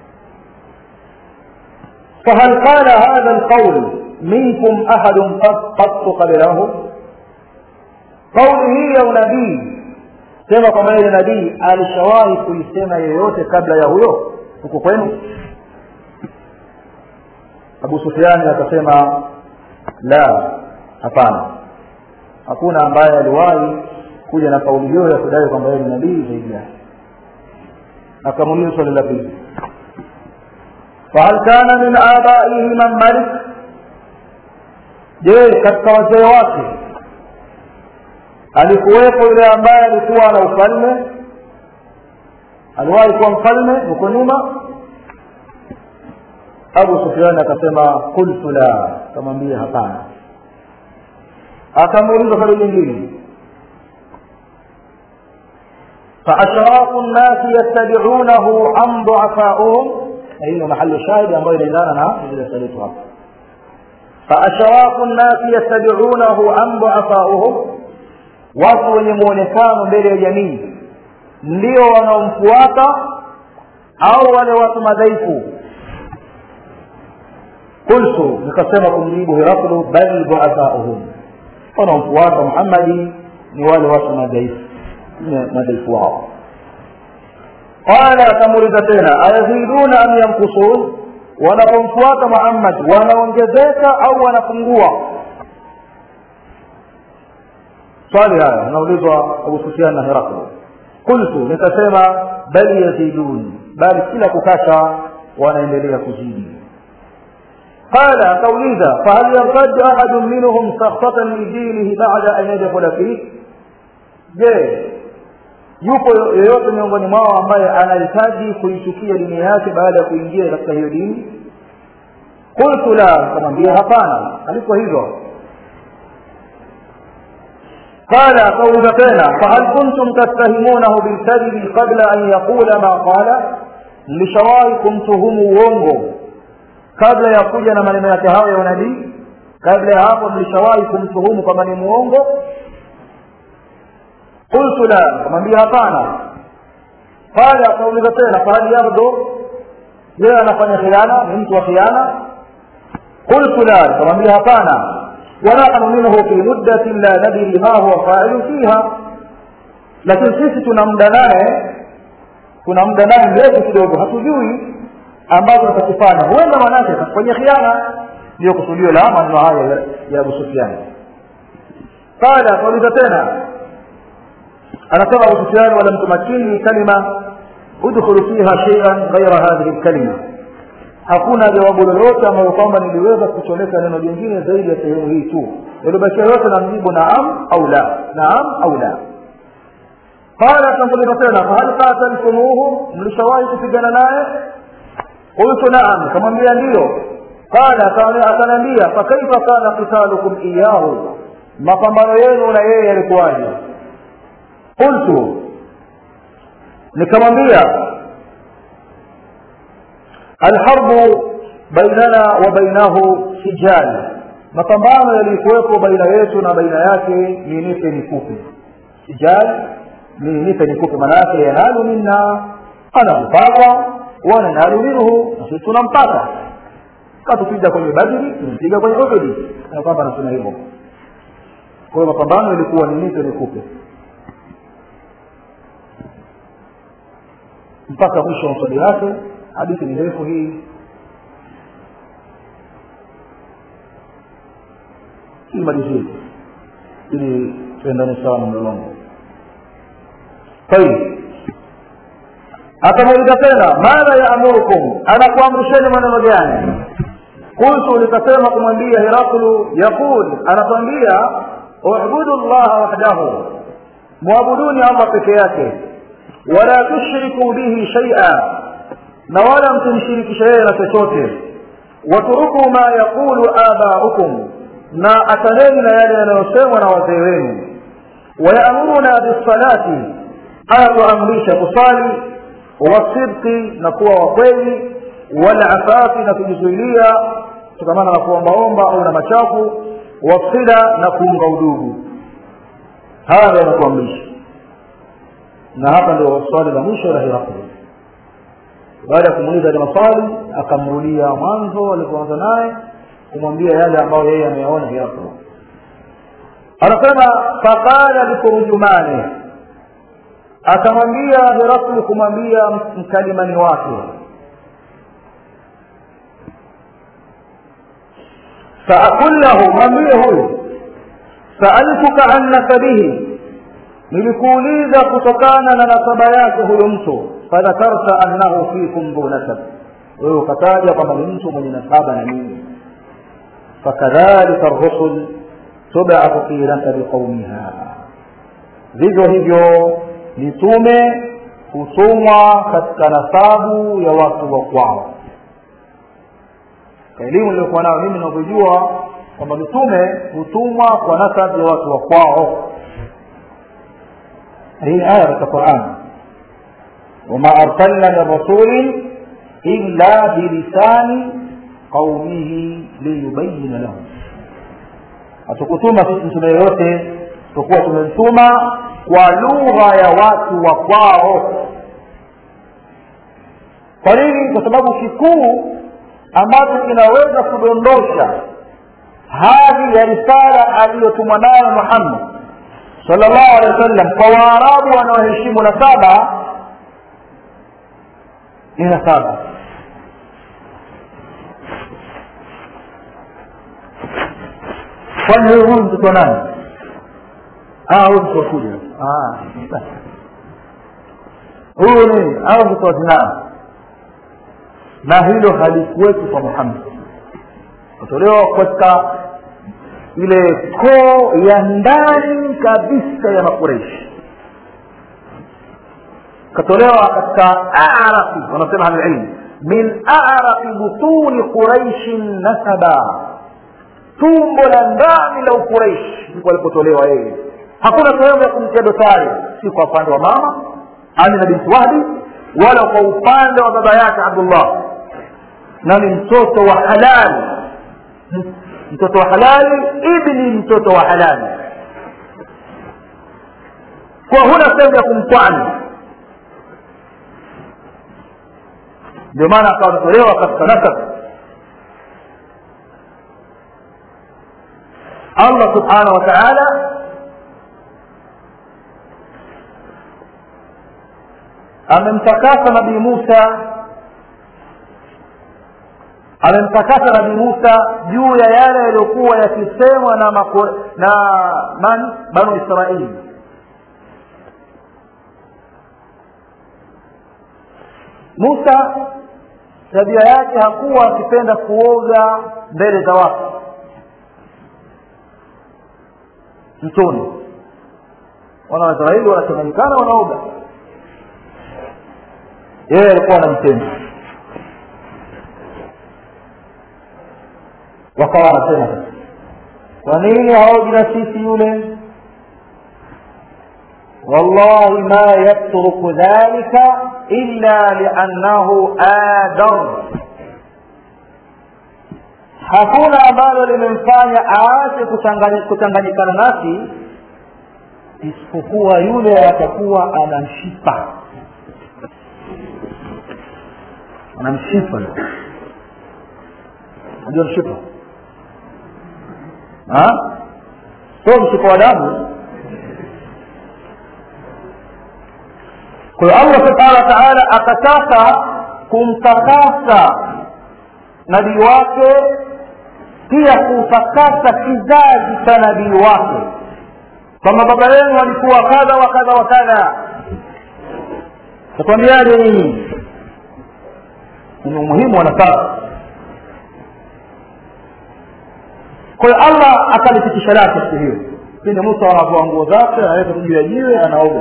[SPEAKER 1] فهل قال هذا القول منكم أحد قط قبله قوله هي نبي sema kwamba yule nabii alishawahi kuisema yeyote kabla ya huyo huko kwenu abu sufiani akasema la hapana hakuna ambaye aliwahi kuja na kauli hiyo ya kudai kwamba yeye ni nabii zaidi yake akamuuliza swali la pili fahal kana min abaihi man malik je katika wazee wake alikuwepo yule ambaye alikuwa na ufalme aliwahi kuwa mfalme huko nyuma abu sufiani akasema qultu la akamwambia hapana akamuuliza swali lingine فأشراف الناس يتبعونه عن ضعفائهم أي محل الشاهد أمر لنا إذا سألت فأشراف الناس يتبعونه عن ضعفائهم watu wenye muonekano mbele ya jamii ndio wanaomfuata au wale watu madhaifu qultu nikasema kumjibu hiraklu bal duafauhum wanaomfuata muhammadi ni wale watu madhaifu madhaifu wao qala akamuuliza tena ayaziduna am yankusun wanapomfuata muhammad wanaongezeka au wanapungua swali haya anaulizwa abu sufian na heraklo qultu nikasema bal yazidun bali kila kukacha wanaendelea kuzidi قال akauliza fahal yartad ahadun minhum sakhtatan lidinihi bada an yadkhula fih je yupo yeyote miongoni mwao ambaye anahitaji kuichukia dini yake baada ya kuingia katika hiyo dini qultu la akamwambia hapana aliko hivyo قال قول تena فهل كنتم تتهمونه بالكذب قبل أن يقول ما قال mlishawahi kumtuhumu uongo kabla ya kuja na maneno yake hayo ya unabii kabla ya hapo mlishawahi kumtuhumu kwamba ni muongo qultu la kamwambia hapana qala akauliza tena fahal yabdu yeye anafanya khiana ni mtu wa khiana qultu la kamwambia hapana ونحن منه في مدة لا ندري ما هو فاعل فيها lakini sisi tuna muda naye tuna muda naye mrefu kidogo hatujui ambazo atakifanya huenda manake atakufanyia khiana ndiyo kusudio la maneno haya ya abu sufiani qala akauliza tena anasema abu sufiani walam tumakini kalima udkhulu fiha shay'an ghaira hadhihi lkalima hakuna jawabu lolote ambayo kwamba niliweza kuchomeka neno jingine zaidi ya sehemu hii tu yaliyobakia yote na mjibu naam au la naam au la qala akambuliza tena fahal qataltumuhu mlishawahi kupigana naye qultu naam kamwambia ndiyo qala akaniambia fakaifa kana qitalukum iyahu mapambano yenu na yeye yalikuwaje qultu nikamwambia alharbu bainana wa bainahu sijal mapambano yalikuwepo baina yetu na baina yake ni nipe nikupe sijal ni nipe nikupe maana yake yanalu minna anakupata wana nalu minhu na sisi tunampata katupiga kwenye badri tumpiga kwenye uhudi na kwamba anasema hivyo kwa hiyo mapambano yalikuwa ni nipe nikupe mpaka mwisho wa msodi wake hadithi ni ndefu hii imalizie ili tuendane sawa na mlolongo tayib akamuuliza tena madha yaamurukum anakuamrisheni maneno gani qultu nikasema kumwambia heraklu yaqul anatwambia ubudu llaha wahdahu mwabuduni allah peke yake wala tushriku bihi shaia na wala msimshirikishe yeye na chochote waturuku ma yaqulu abaukum na ataneni na yale yanayosemwa na wazee wenu wayaamuruna bisalati ayatuamrisha kusali wasidqi na kuwa wakweli walafafi na kujizuilia kutokamana na kuombaomba au na machafu wasila na kuunga udugu haya ndio yanatuamrisha na hapa ndio swali la mwisho la hirakli baada ya kumuuliza ile maswali akamrudia mwanzo alipoanza naye kumwambia yale ambayo yeye ameyaona hirakli anasema faqala likurujumani akamwambia hirakli kumwambia mkalimani wake faakul lahu mwambie huyu saaltuka an nasabihi nilikuuliza kutokana na nasaba yake huyo mtu fadhakarta annahu fikum dhu nasab wewe ukataja kwamba ni mtu mwenye nasaba na nini fakadhalika rusul tubathu fi nasabi qaumiha vivyo hivyo mitume hutumwa katika nasabu ya watu wa kwao elimu iliyokuwa nayo mimi navyojua kwamba mitume hutumwa kwa nasabu ya watu wa kwao hii aya katika Qur'an wama arsalna min rasulin illa bilisani qaumihi liyubayina lahum hatukutuma sisi mtume yoyote tukuwa tumemtuma kwa lugha ya watu wa kwao kwa nini kwa sababu kikuu ambacho kinaweza kudondosha hadhi ya risala aliyotumwa nayo Muhammad sallallahu alaihi wasallam kwa waarabu wanaoheshimu nasaba ni nasaba kwani huyu huyu mtoto nani huyu mtoto wakuja huyu nini au mtoto wa zinaa na hilo halikuwepo kwa muhammad kutolewa katika ile koo ya ndani kabisa ya makureishi katolewa katika arafi wanasema ahlulilm min arafi butuni quraishin nasaba tumbo la ndani la ukuraishi ndipo alipotolewa yeye hakuna sehemu ya kumtia dosari si kwa upande wa mama amina binti wahbi wala kwa upande wa baba yake abdullah na ni mtoto wa halali mtoto wa halali ibni mtoto wa halali kwa huna sehemu ya kumtwani ndio maana akawa ametolewa katika nasab allah subhanahu wa taala amemtakasa nabii musa amemtakasa nabii musa juu ya yale yaliyokuwa yakisemwa na mako, na man banu israili musa tabia yake hakuwa akipenda kuoga mbele za watu mtoni wana waisraeli wanachanganyikana wanaoga yeye alikuwa anamtenda wakawa wanasema kwa nini haoji na sisi yule والله ما يترك ذلك إلا لأنه آدر hakuna ambalo limemfanya aache kuchanganyikana nasi isipokuwa yule atakuwa ana mshipa ana mshipa unajua mshipa sio mshipa wa damu kwa hiyo allah subhanahu wa taala akataka kumtakasa nabii wake pia kutakasa kizazi cha nabii wake kwamba baba yenu walikuwa kadha wa kadha wa kadha takwambiaje nini ni umuhimu wa nafasi kwa hiyo allah akalipitisha lake siku hiyo pindi musa anavua nguo zake anaweka juu ya jiwe anaoga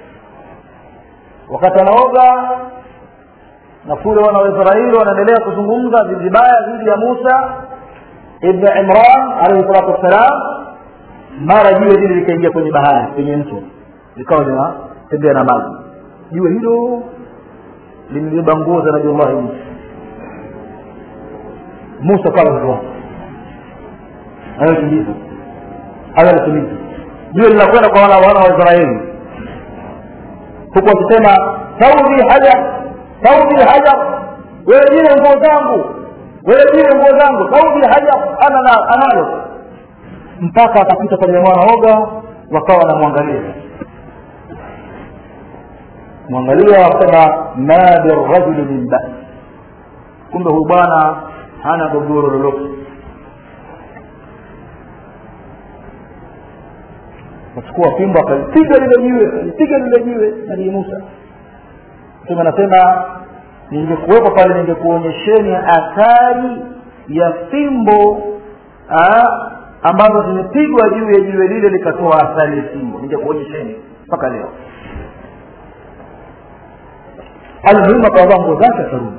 [SPEAKER 1] wakati anaoga na kule wana waisraeli wanaendelea kuzungumza vibaya dhidi ya musa ibn imran alaihi salatu wassalam mara jiwe lile likaingia kwenye bahari kwenye mto likawa linatembea na maji jiwe hilo limebeba nguo za nabiullahi musa musa kama hivyo anayotimiza anayotimiza jiwe linakwenda kwa wana wana wa israeli huku wakisema saudi hajar saudi hajar wewe jiwe nguo zangu wewe jiwe nguo zangu saudi hajar ana analo mpaka akapita kwenye mwanaoga wakawa wanamwangalia mwangalia wakasema ma birajuli min basi kumbe huyu bwana hana gogoro lolote akachukua fimbo akalipiga lile jiwe akalipiga lile jiwe nabii musa mtume anasema ningekuwepo pale ningekuonyesheni athari ya fimbo aa, ambazo zimepigwa juu ya jiwe lile likatoa athari ya fimbo ningekuonyesheni mpaka leo almuhimu akawavaa nguo zake akarudi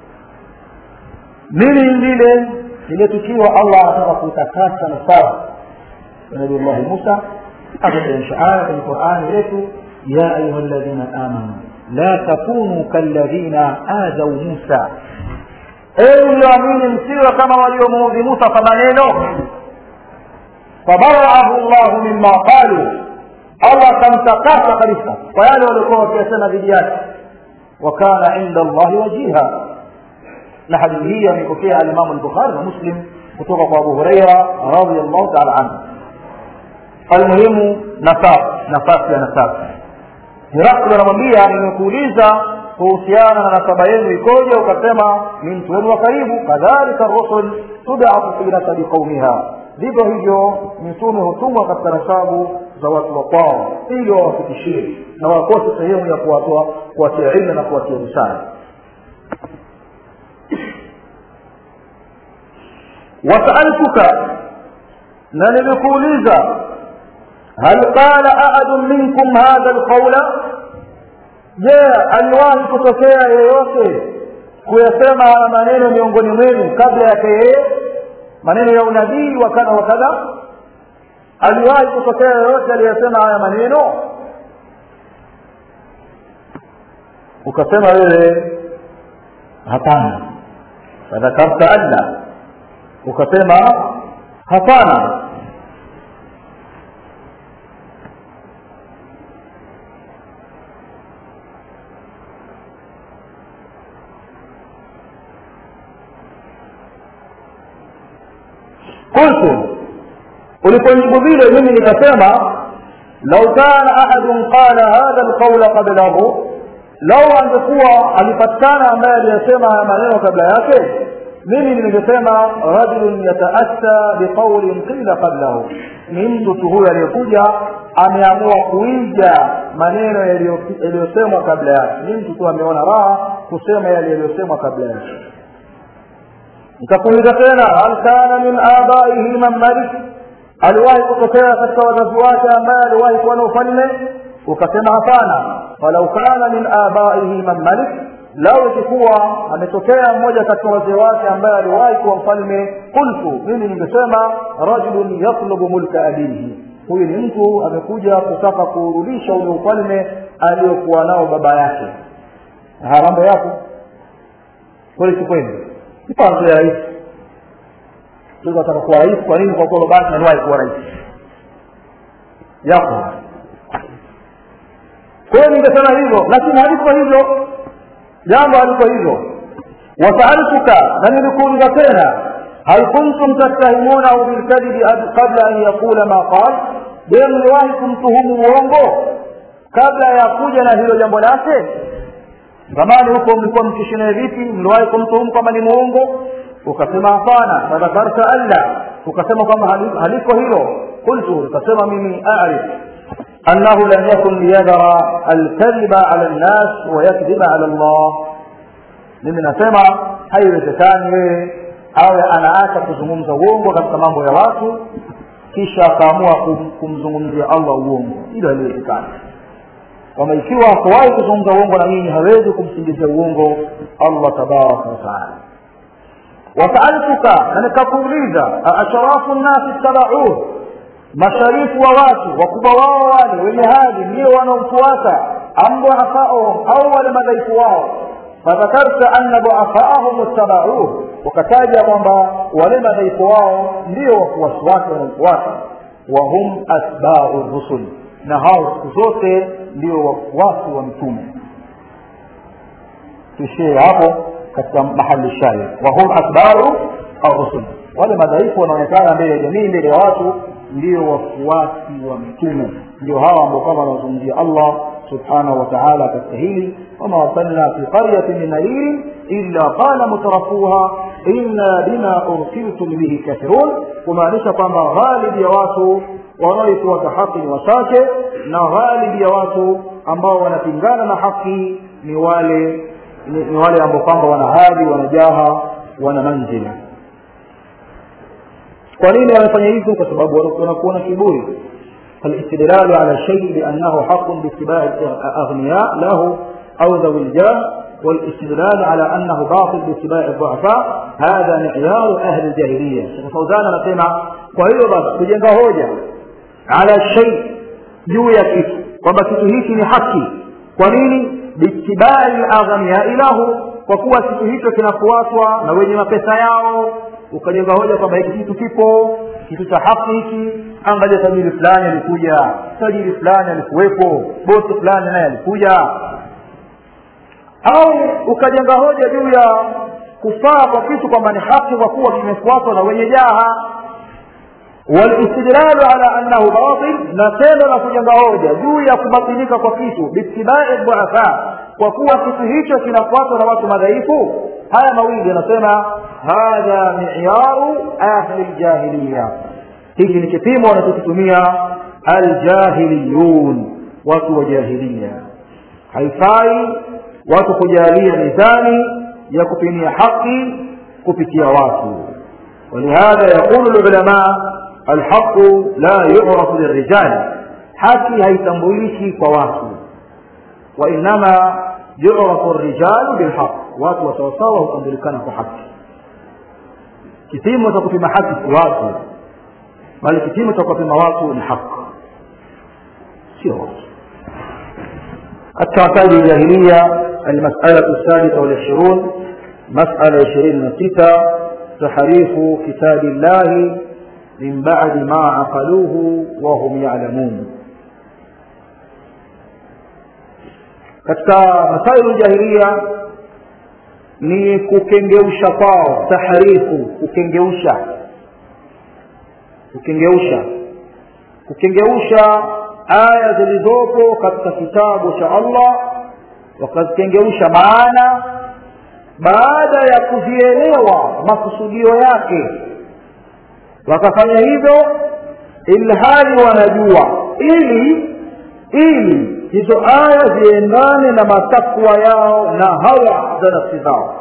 [SPEAKER 1] nini lile lile tukio allah anataka kutakasa nasara nabiullahi musa akateremsha aya kwenye qurani yetu ya ayuha ladhina amanu la takunu kalladhina adhau musa ewe mlioamini msiwe kama waliomuudhi musa kwa maneno fabaraahu llahu mima qalu allah akamtakasa kabisa kwa yale waliokuwa wakiyasema dhidi yake wakana inda allahi wajiha na hadithi hii amepokea alimamu lbukhari na muslim kutoka kwa abu hureira radiallahu taala anhu almuhimu nafasi nafasi ya nafasi hirakli anamwambia nimekuuliza kuhusiana na nasaba yenu ikoje ukasema ni mtu wenu wa karibu kadhalika rusul tudatu fi nasabi qaumiha vivyo hivyo mitume hutumwa katika nasabu za watu wa kwao ili wawafikishie na wakose sehemu ya kuwatoa kuwatia ilmu na kuwatia busara wasaaltuka na nimekuuliza hal qala ahadun minkum hadha lqaula je aliwahi kutokea yeyote kuyasema haya maneno miongoni mwenu kabla yake yeye maneno ya unabii wa kadha wa kadha aliwahi kutokea yoyote aliyesema haya maneno ukasema wewe hapana fadhakarta alla ukasema hapana qultu ulipojibu vile mimi nikasema lau kana ahadun qala hadha alqaula qablahu lau angekuwa alipatikana ambaye aliyesema haya maneno kabla yake mimi ningesema rajulun yataassa biqaulin qila qablahu ni mtu tu huyo aliyekuja ameamua kuiga maneno yaliyosemwa kabla yake ni mtu tu ameona raha kusema yale yaliyosemwa kabla yake nikakuuliza tena hal kana min abaihi man malik aliwahi kutokea katika wazazi wake ambaye aliwahi kuwa na ufalme ukasema hapana walau kana min abaihi man malik lau ikikuwa ametokea mmoja katika wazee wake ambaye aliwahi kuwa mfalme qultu mimi ningesema rajulun yatlubu mulka abihi huyu ni mtu amekuja kutaka kurudisha ule ufalme aliyokuwa nao baba yake haya mambo yapo kweli si kweli mpango ya rais ataka kuwa rais kwa nini kwa kuwa babake aliwahi kuwa rais yapo kwa hiyo ningesema hivyo lakini haliko hivyo jambo haliko hivyo wasaaltuka na nilikuuliza tena hal kuntum tattahimunahu bilkadibi qabla an yaqula ma qal je mliwahi kumtuhumu uongo kabla ya kuja na hilo jambo lake zamani huko mlikuwa mkishinaye vipi mliwahi kumtuhumu kwamba ni muongo ukasema hapana fadhakarta alla ukasema kwamba haliko hilo qultu ukasema mimi arif أنه لم يكن ليذر الكذب على الناس ويكذب على الله mimi nasema haiwezekani wewe awe anaacha kuzungumza uongo katika mambo ya watu kisha akaamua kum, kumzungumzia allah uongo hilo haliwezekani kwamba ikiwa hakuwahi kuzungumza uongo na nyinyi hawezi kumsingizia uongo allah tabaraka wataala wasaaltuka na nikakuuliza aasharafu nnasi ittabauhu masharifu wa watu wakubwa wao wale wenye hadhi ndio wanaomfuata am duafaahum au wale madhaifu wao fadhakarta anna duafaahum ittabauhu wakataja kwamba wale madhaifu wao ndio wafuasi wake wanaomfuata wahum atbau rusul na hao siku zote ndio wafuasi wa mtume tuishie hapo katika mahali shahid wahum atbau arrusul wale madhaifu wanaonekana mbele ya jamii mbele ya watu ndio wafuasi wa mtume ndio hawa ambao kama wanazungumzia allah subhanahu wa taala katika hili wama arsalna fi qaryatin min nadirin illa qala mutarafuha inna bima ursiltum bihi kafirun kumaanisha kwamba ghalibi ya watu wanaoifuata haki ni wachache na ghalibi ya watu ambao wanapingana na haki ni wale ni, ni wale ambao kwamba wana hadhi wana jaha wana manzila kwa nini wanafanya hivyo kwa sababu wanakuwa na kiburi فالاستدلال على الشيء بأنه حق باتباع الأغنياء له أو ذوي الجاه والاستدلال على أنه باطل باتباع الضعفاء هذا معيار أهل الجاهلية شيخ فوزان anasema kwa hiyo basi kujenga hoja ala shay juu ya kitu kwamba kitu hiki ni haki kwa nini biitibai laghniai lahu kwa kuwa kitu hicho kinafuatwa na wenye mapesa yao ukajenga hoja kwamba hiki kitu kipo kitu cha haki hiki angalia tajiri fulani alikuja tajiri fulani alikuwepo bosi fulani naye alikuja au ukajenga hoja juu ya kufaa kwa kitu kwamba ni haki kwa kuwa kimefuatwa na wenye jaha walistidlalu ala annahu batil na tendo la kujenga hoja juu ya kubatilika kwa kitu biitibai dhuafa kwa kuwa kitu hicho kinafuatwa na watu madhaifu haya mawili anasema hadha miyaru ahli ljahiliya hiki ni kipimo wanachokitumia aljahiliyun watu wa jahilia haifai watu kujalia mizani ya kupimia haki kupitia watu ولهذا يقول العلماء الحق لا يعرف للرجال حكي هيتمبوليشي كواتو وإنما يعرف الرجال بالحق watu wasawasawa hutambulikana kwa haki kipimo cha kupima haki si watu bali kipimo cha kuwapima watu ni haki sio watu katika masaili ya jahiliya المسألة الثالثة والعشرون مسألة عشرين ستة تحريف كتاب الله من بعد ما عقلوه وهم يعلمون katika masailu jahilia ni kukengeusha kwao taharifu kukengeusha kukengeusha kukengeusha aya zilizopo katika kitabu cha allah wakazikengeusha maana baada ya kuzielewa makusudio yake wakafanya hivyo ilhali wanajua ili ili hizo aya ziendane na matakwa yao na hawa za nafsi zao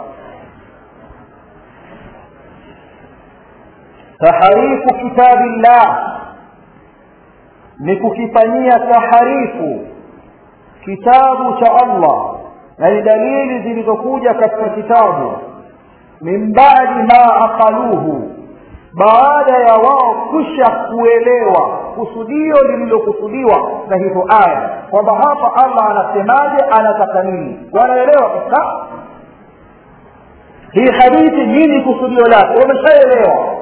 [SPEAKER 1] taharifu kitabillah ni kukifanyia taharifu kitabu cha allah na ni dalili zilizokuja katika kitabu min badi ma aqaluhu baada ya wao kusha kuelewa kusudio lililokusudiwa na hizo aya kwamba hapa allah anasemaje anataka nini wanaelewa kabisa hii hadithi nini kusudio lake wameshaelewa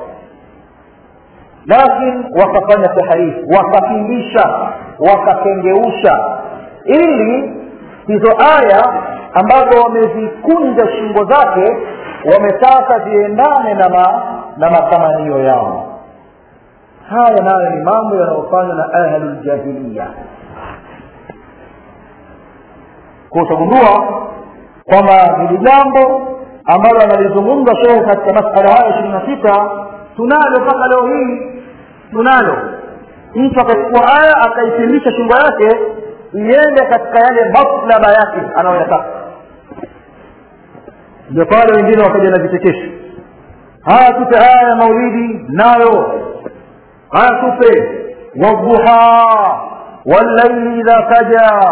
[SPEAKER 1] lakini wakafanya taharifu wakapindisha wakakengeusha ili hizo aya ambazo wamezikunja shingo zake wametaka ziendane na ma, na matamanio yao haya nayo ni mambo yanayofanywa na ahluljahiliya kwa utagundua kwamba hili jambo ambalo analizungumza shehe katika masala haya ishirini na sita tunalo mpaka leo hii tunalo mtu akachukua aya akaipindisha shingo yake iende katika yale maslaba yake anayoyataka ndio pale wengine wakaja na vichekesho haya tupe aya ya maulidi nayo haya tupe wadduha wallaili idha kaja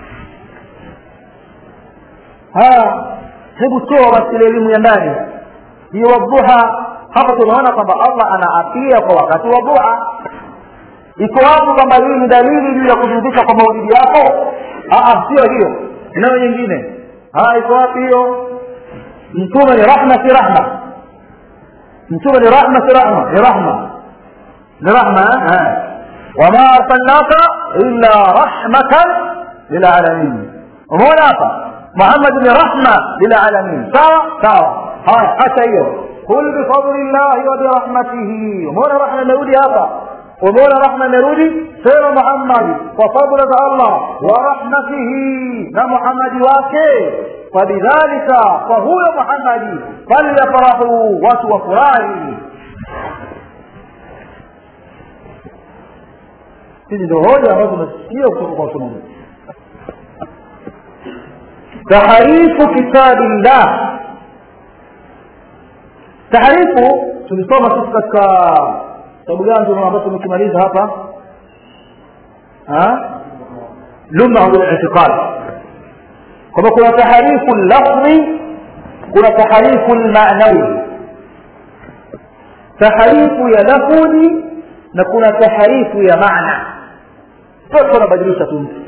[SPEAKER 1] haya hebu toa basi ile elimu ya ndani hiyo wadduha hapa tunaona kwamba allah anaapia kwa wakati wa duha iko wapi kwamba hii ni dalili juu ya kuzundisha kwa maulidi yako sio hiyo inayo nyingine iko wapi hiyo mtume ni rahma si rahma mtume ni rahma si rahma ni rahma ni rahma wama arsalnaka illa rahmatan lilalamin umeona hapa muhammad ni rahma lilalamin sawa sawa haya hata hiyo kul bifadli llahi wa birahmatihi umeona rahma imerudi hapa umeona rahma imerudi sema muhammadi kwa fadla za allah wa rahmatihi na muhammadi wake fabidhalika kwa huyo muhammadi falyafrahu watu wafurahi hizi ndio hoja ambazo tunasikia kutoka kwa wasomaji taharifu kitabillah taharifu tulisoma sisi katika kitabu gani ambacho tumekimaliza hapa lumau litiqad kwamba kuna taharifu lafdhi kuna taharifu lmanawi taharifu ya lafudhi na kuna taharifu ya maana sote wanabadilisha tu mtu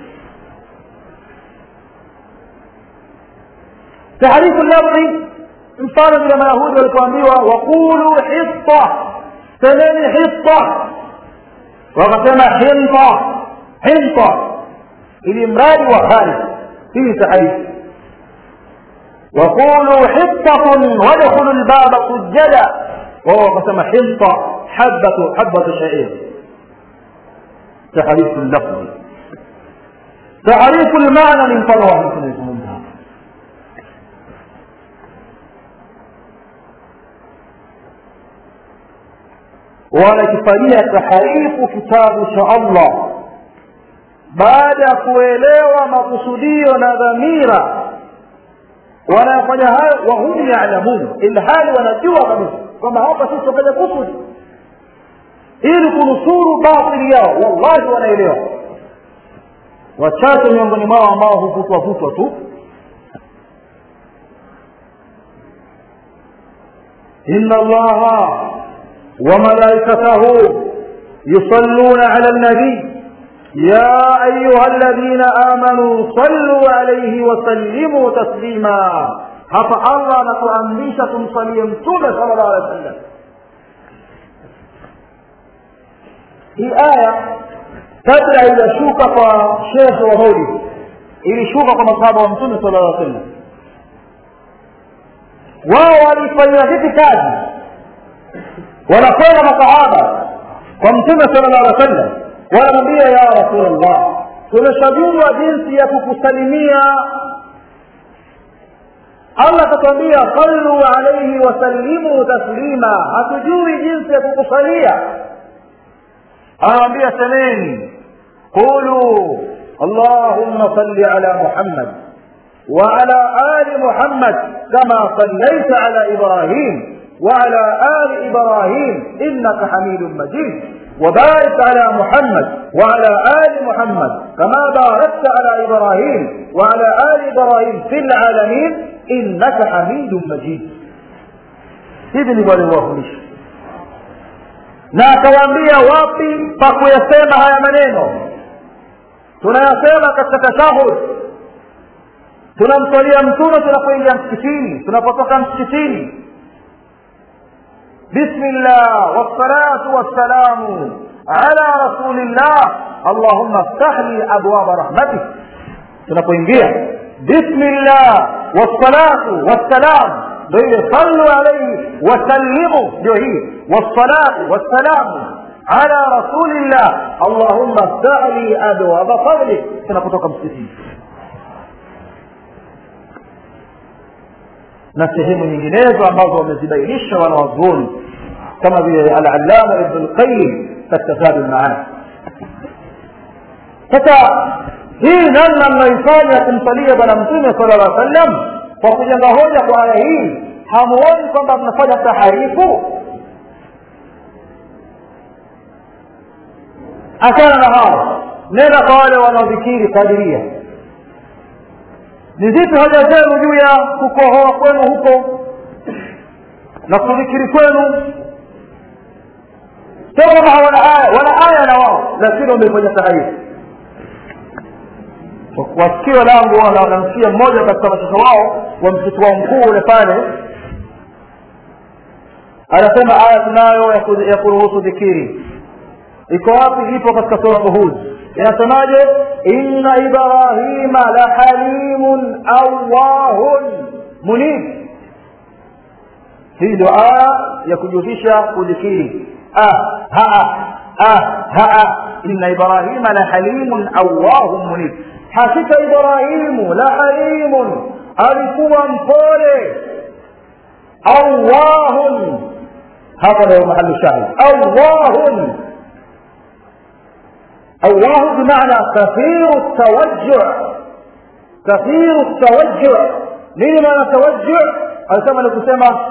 [SPEAKER 1] taharifu lafdhi mfano vile mayahudi walipoambiwa waqulu hita semeni hita wakasema hinta hinta ili mradi wa kharij hii taharifu وقولوا حطة وادخلوا الباب سجدا وهو قسم حنطة حبة حبة شعير تحريف اللفظ تعريف المعنى من فروع مثل يسمونها wanakifanyia taharifu kitabu cha allah baada ya kuelewa makusudio na dhamira wanayofanya hayo wahum yalamun ilhali wanajua kabisa kwamba hapa sisi tufanya kusudi ili kunusuru batili yao wallahi wanaelewa wachache miongoni mwao ambao huvutwa vutwa tu inna allaha wa malaikatahu يصلون على النبي يا أيها الذين آمنوا صلوا عليه وسلموا تسليما hapa allah anatuamrisha tumsalie mtume sala llahu alehi wa sallam hii aya kabla haijashuka kwa shekhe wa maulidi ilishuka kwa masahaba wa mtume sala llah sallam wao walifanyia vipi kazi wanakwenda masahaba kwa mtume sala llah alih wa sallam wanamwambia ya rasulllah tumeshajua jinsi ya kukusalimia allah akatwambia sallu alaihi wasallimu taslima hatujui jinsi ya kukusalia anawambia semeni qulu allahumma salli ala muhammad وعلى آل محمد كما صليت على إبراهيم وعلى آل إبراهيم إنك حميد مجيد وبارك على محمد وعلى آل محمد كما باركت على إبراهيم وعلى آل إبراهيم في العالمين إنك حميد مجيد hivi ndivyo alivyowafundisha na akawaambia wapi pa kuyasema haya maneno tunayasema katika tashahud tunamswalia mtume tunapoingia msikitini tunapotoka msikitini بسم الله والصلاة والسلام على رسول الله اللهم افتح لي أبواب رحمتك tunapoingia bismillah wassalatu wassalam ndio ile sallu alaihi wasallimu ndio hii wassalatu wassalamu ala rasulillah allahumma ftah li abwaba fadlik tunapotoka msikitini na sehemu nyinginezo ambazo wamezibainisha wanawazuoni kama vile alalama ibn lqayim katika zadu lmaani sasa hii namna mnaifanya kumsalia bwana mtume sala llah sallam kwa kujenga hoja kwa aya hii hamuoni kwamba mnafanya taharifu achana na hao nenda kwa wale wanaodhikiri kadiria ni zipi hoja zenu juu ya kukohoa kwenu huko na kudhikiri kwenu sio kama hawana aya wana aya na wao lakini wamefanya taharifu wasikio langu wanamsikia mmoja katika mashaka wao wa msitu wao mkuu ule pale anasema aya tunayo ya kuruhusu dhikiri iko wapi ipo katika sura hud inasemaje inna ibrahima la halimun awahun munib hii ndio aya ya kujihusisha kudhikiri ah haa ah haa inna ibrahima la halimun awahun munib hakika ibrahimu la halimun alikuwa mpole awahun hapa ndio mahali shahid awahun الله بمعنى كثير التوجع كثير التوجع nini maana tawajju alisema ni kusema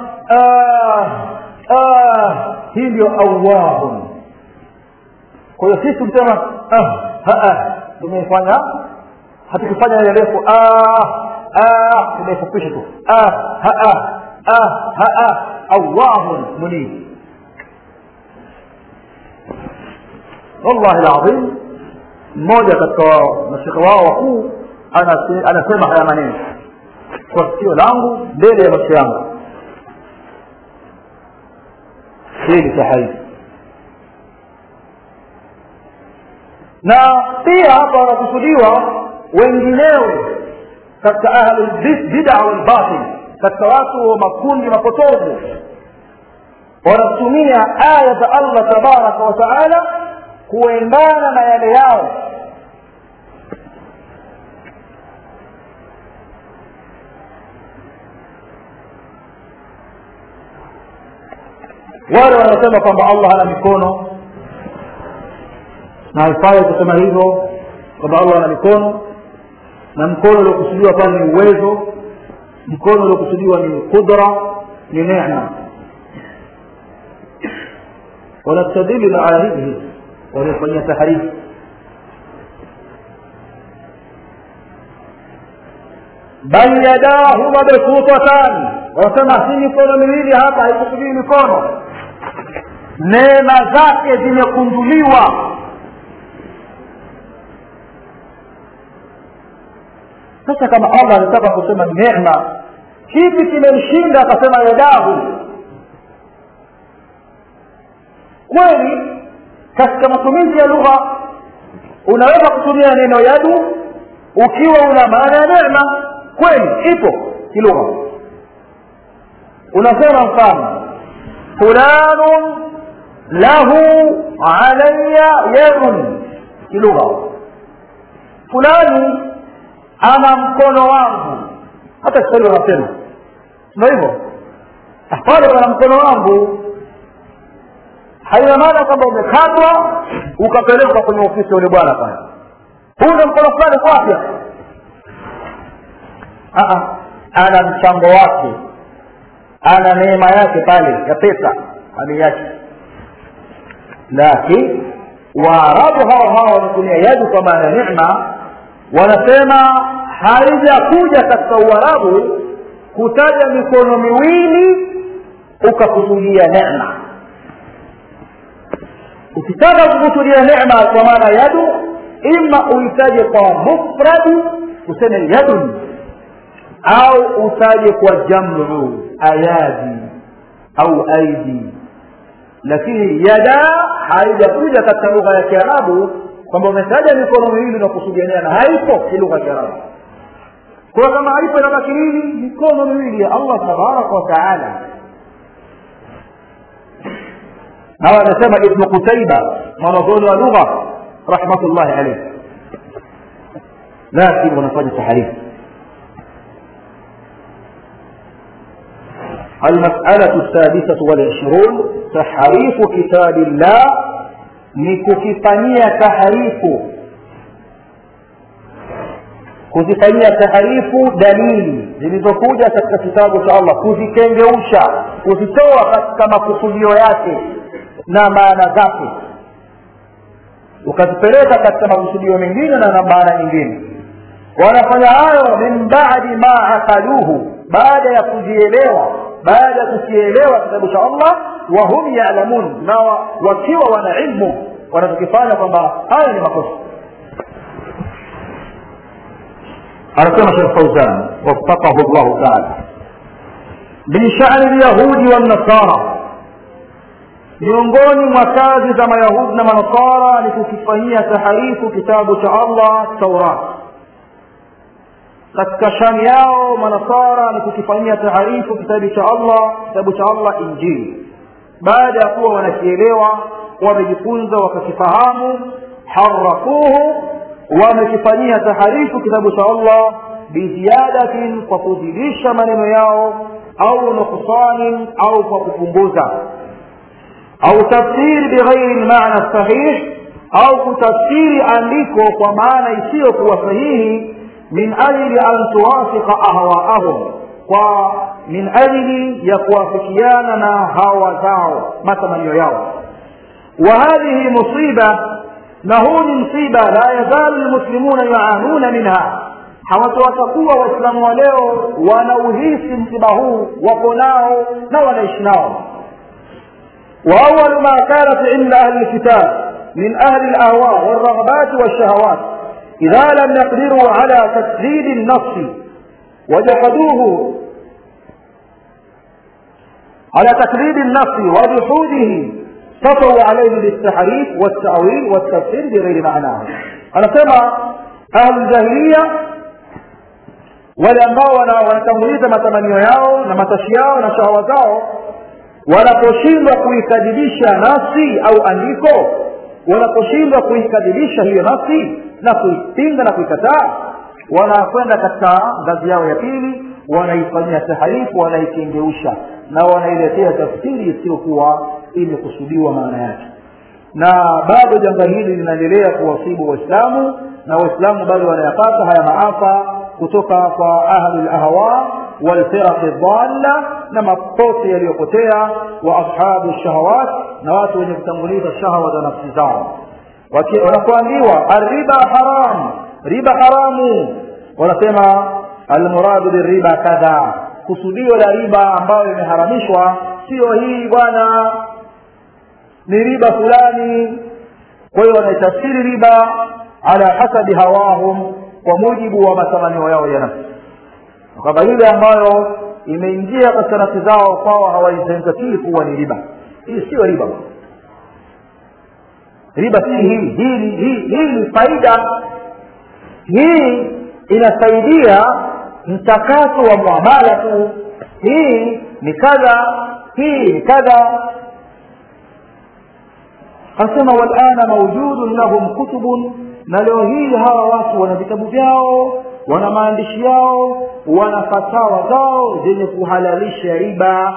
[SPEAKER 1] hii ndio awahun kwa hiyo sisi kusema tumefanya hatukufanya ile refu tumeifupisha tu awahun munib wallahi alazim mmoja katika mashika wao wakuu anasema haya maneno kwa sikio langu mbele ya macho yangu hii ni sahihi na pia hapa wanakusudiwa wengineo katika ahlulbida walbatil katika watu wa makundi mapotovu wanatumia aya za allah tabaraka wa taala kuendana na yale yao wale wanasema kwamba allah hana mikono na haifai kusema hivyo kwamba allah ana mikono na mkono uliokusudiwa pale ni uwezo mkono uliokusudiwa ni qudra ni nema wanastadili na aya hizi hizi waliofanyia taharifu bal yadahu mabsutatan wanasema si mikono miwili hapa haikusudii mikono neema zake zimekunduliwa sasa kama allah anataka kusema neema kipi kimemshinda akasema yadahu kweli katika matumizi ya lugha unaweza kutumia neno yadu ukiwa una maana ya neema kweli ipo kilugha unasema mfano fulanun lahu alaya yadun kilugha fulani ana mkono wangu hata kiswahili wanasema ndio hivyo pale pana mkono wangu haina maana kwamba umekatwa ukapelekwa kwenye ofisi ya yule bwana pale huu ndo mkono fulani kwapya ana mchango wake ana neema yake pale ya pesa ameiacha lakini waarabu hawa hawa wanatumia yadu kwa maana neema wanasema haijakuja katika uarabu kutaja mikono miwili ukakusudia neema ukitaka kukusudia neema kwa maana yadu ima uitaje kwa mufradi useme yadun au utaje kwa jamu ayadi au aidi lakini yada haijakuja katika lugha ya kiarabu kwamba umetaja mikono miwili na kusudia neema haipo kilugha ya kiarabu kwa kama haipo inabaki nini mikono miwili ya allah tabaraka wa taala na anasema ibnu qutaiba mwanazuoni wa lugha rahmatullahi alayhi lakini wanafanya taharifu المسألة السادسة والعشرون تحريف كتاب الله نكفانية تحريف kuzifanyia taharifu dalili zilizokuja katika kitabu cha allah kuzitengeusha kuzitoa katika makusudio yake na maana zake ukazipeleka katika makusudio mengine na na maana nyingine wanafanya hayo min badi ma aqaluhu baada ya kuzielewa baada ya kukielewa kitabu cha allah wahum yalamun na wakiwa wana ilmu wanachokifanya kwamba haya ni makosa anasema shekh fauzan wafaqahu llahu taala min shani lyahudi wannasara miongoni mwa kazi za mayahudi na manasara ni kukifanyia taharifu kitabu cha allah taurat katika shani yao manasara ni kukifanyia taharifu kitabu cha allah kitabu cha allah injili baada ya kuwa wanakielewa wamejifunza wakakifahamu harafuhu wamekifanyia taharifu kitabu cha allah biziadatin kwa kuzidisha maneno yao au nuksanin au kwa kupunguza au tafsiri bighairi lmana sahih au kutafsiri andiko kwa maana isiyokuwa sahihi min ajli an tuwafika ahwaahum kwa min ajli ya kuwafikiana na hawa zao matamanio yao wa hadhihi musiba na huu ni msiba la yazalu lmuslimuna yuanuna minha hawatawatakuwa waislamu wa leo wanauhisi msiba huu wako nao na wanaishi nao واول ما كانت عند اهل الكتاب من اهل الاهواء والرغبات والشهوات اذا لم يقدروا على تسديد النص وجحدوه على تقليد النص وجحوده سطوا عليه بالتحريف والتأويل والتفسير بغير معناه أنا سمع أهل الجاهلية wale ambao wanatanguliza matamanio yao na matashi yao na shahawa zao wanaposhindwa kuikadilisha nafsi au andiko wanaposhindwa kuikadilisha hiyo nafsi na kuipinga na kuikataa wanakwenda katika ngazi yao ya pili wanaifanyia taharifu wanaikengeusha na wanailetea tafsiri isiyokuwa imekusudiwa maana yake na bado janga hili linaendelea kuwasibu waislamu na waislamu bado wanayapata haya maafa kutoka kwa ahli lahwa walfiraqi dhalla na mapote yaliyopotea wa ashabu shahawat na watu wenye kutanguliza shahawa za nafsi zao wanapoambiwa arriba haram riba haramu wanasema almuradu biriba kadha kusudio la riba ambayo imeharamishwa sio hii bwana ni riba fulani kwa hiyo wanaitafsiri riba ala hasabi hawahum kwa mujibu wa matamanio yao ya nafsi kwamba ile ambayo imeingia katika nafsi zao kwao hawaizingatii kuwa ni riba hii sio riba riba si hii hii ni hii, hii ni faida hii inasaidia mchakato wa muamala tu hii ni kadha hii ni kadha asema walana maujudun lahum kutubun na leo hii hawa watu wana vitabu vyao wana maandishi yao wana fatawa zao zenye kuhalalisha riba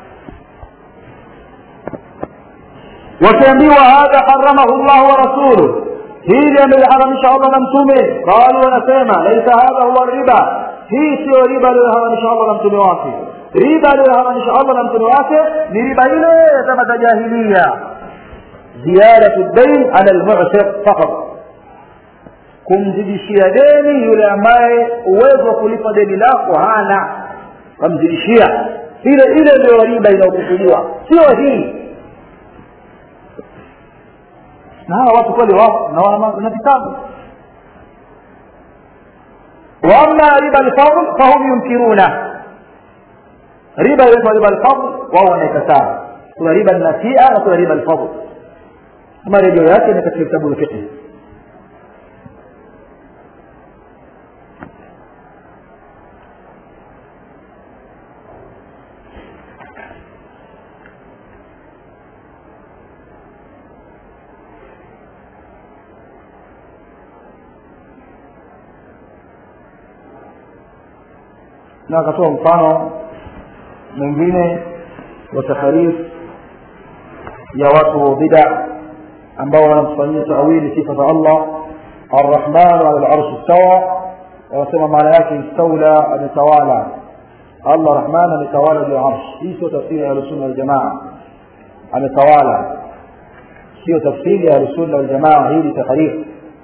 [SPEAKER 1] wakiambiwa hadha haramahu llahu wa rasuluh hili ameliharamisha allah na mtume qalu wanasema laisa hadha huwa riba hii siyo riba aliyoharamisha allah na mtume wake riba aliyoharamisha allah na mtume wake ni riba ile kama za jahilia ziyadatu dain ala lmu'sir faqat kumzidishia deni yule ambaye uwezo wa kulipa deni lako hana kamzidishia ile ile ndio riba inayokusudiwa sio hii na hawa watu kweli wao na wana vitabu واما ربا الفضل فهم ينكرونه ربا inaitwa riba alfadl wao wanaikataa kuna riba nasia na kuna riba alfadl marejeo yake ni katika kitabu fiqh na akatoa mfano mwingine wa taharif ya watu wa bida ambao wanamfanyia tawili sifa za allah arrahmanu ala larshi stawa wanasema maana yake istaula ametawala allah rahman ametawala juu ya arshi hii sio tafsiri ya ahlusunna waljamaa ametawala sio tafsiri ya ahlusunna waljamaa hii ni taharif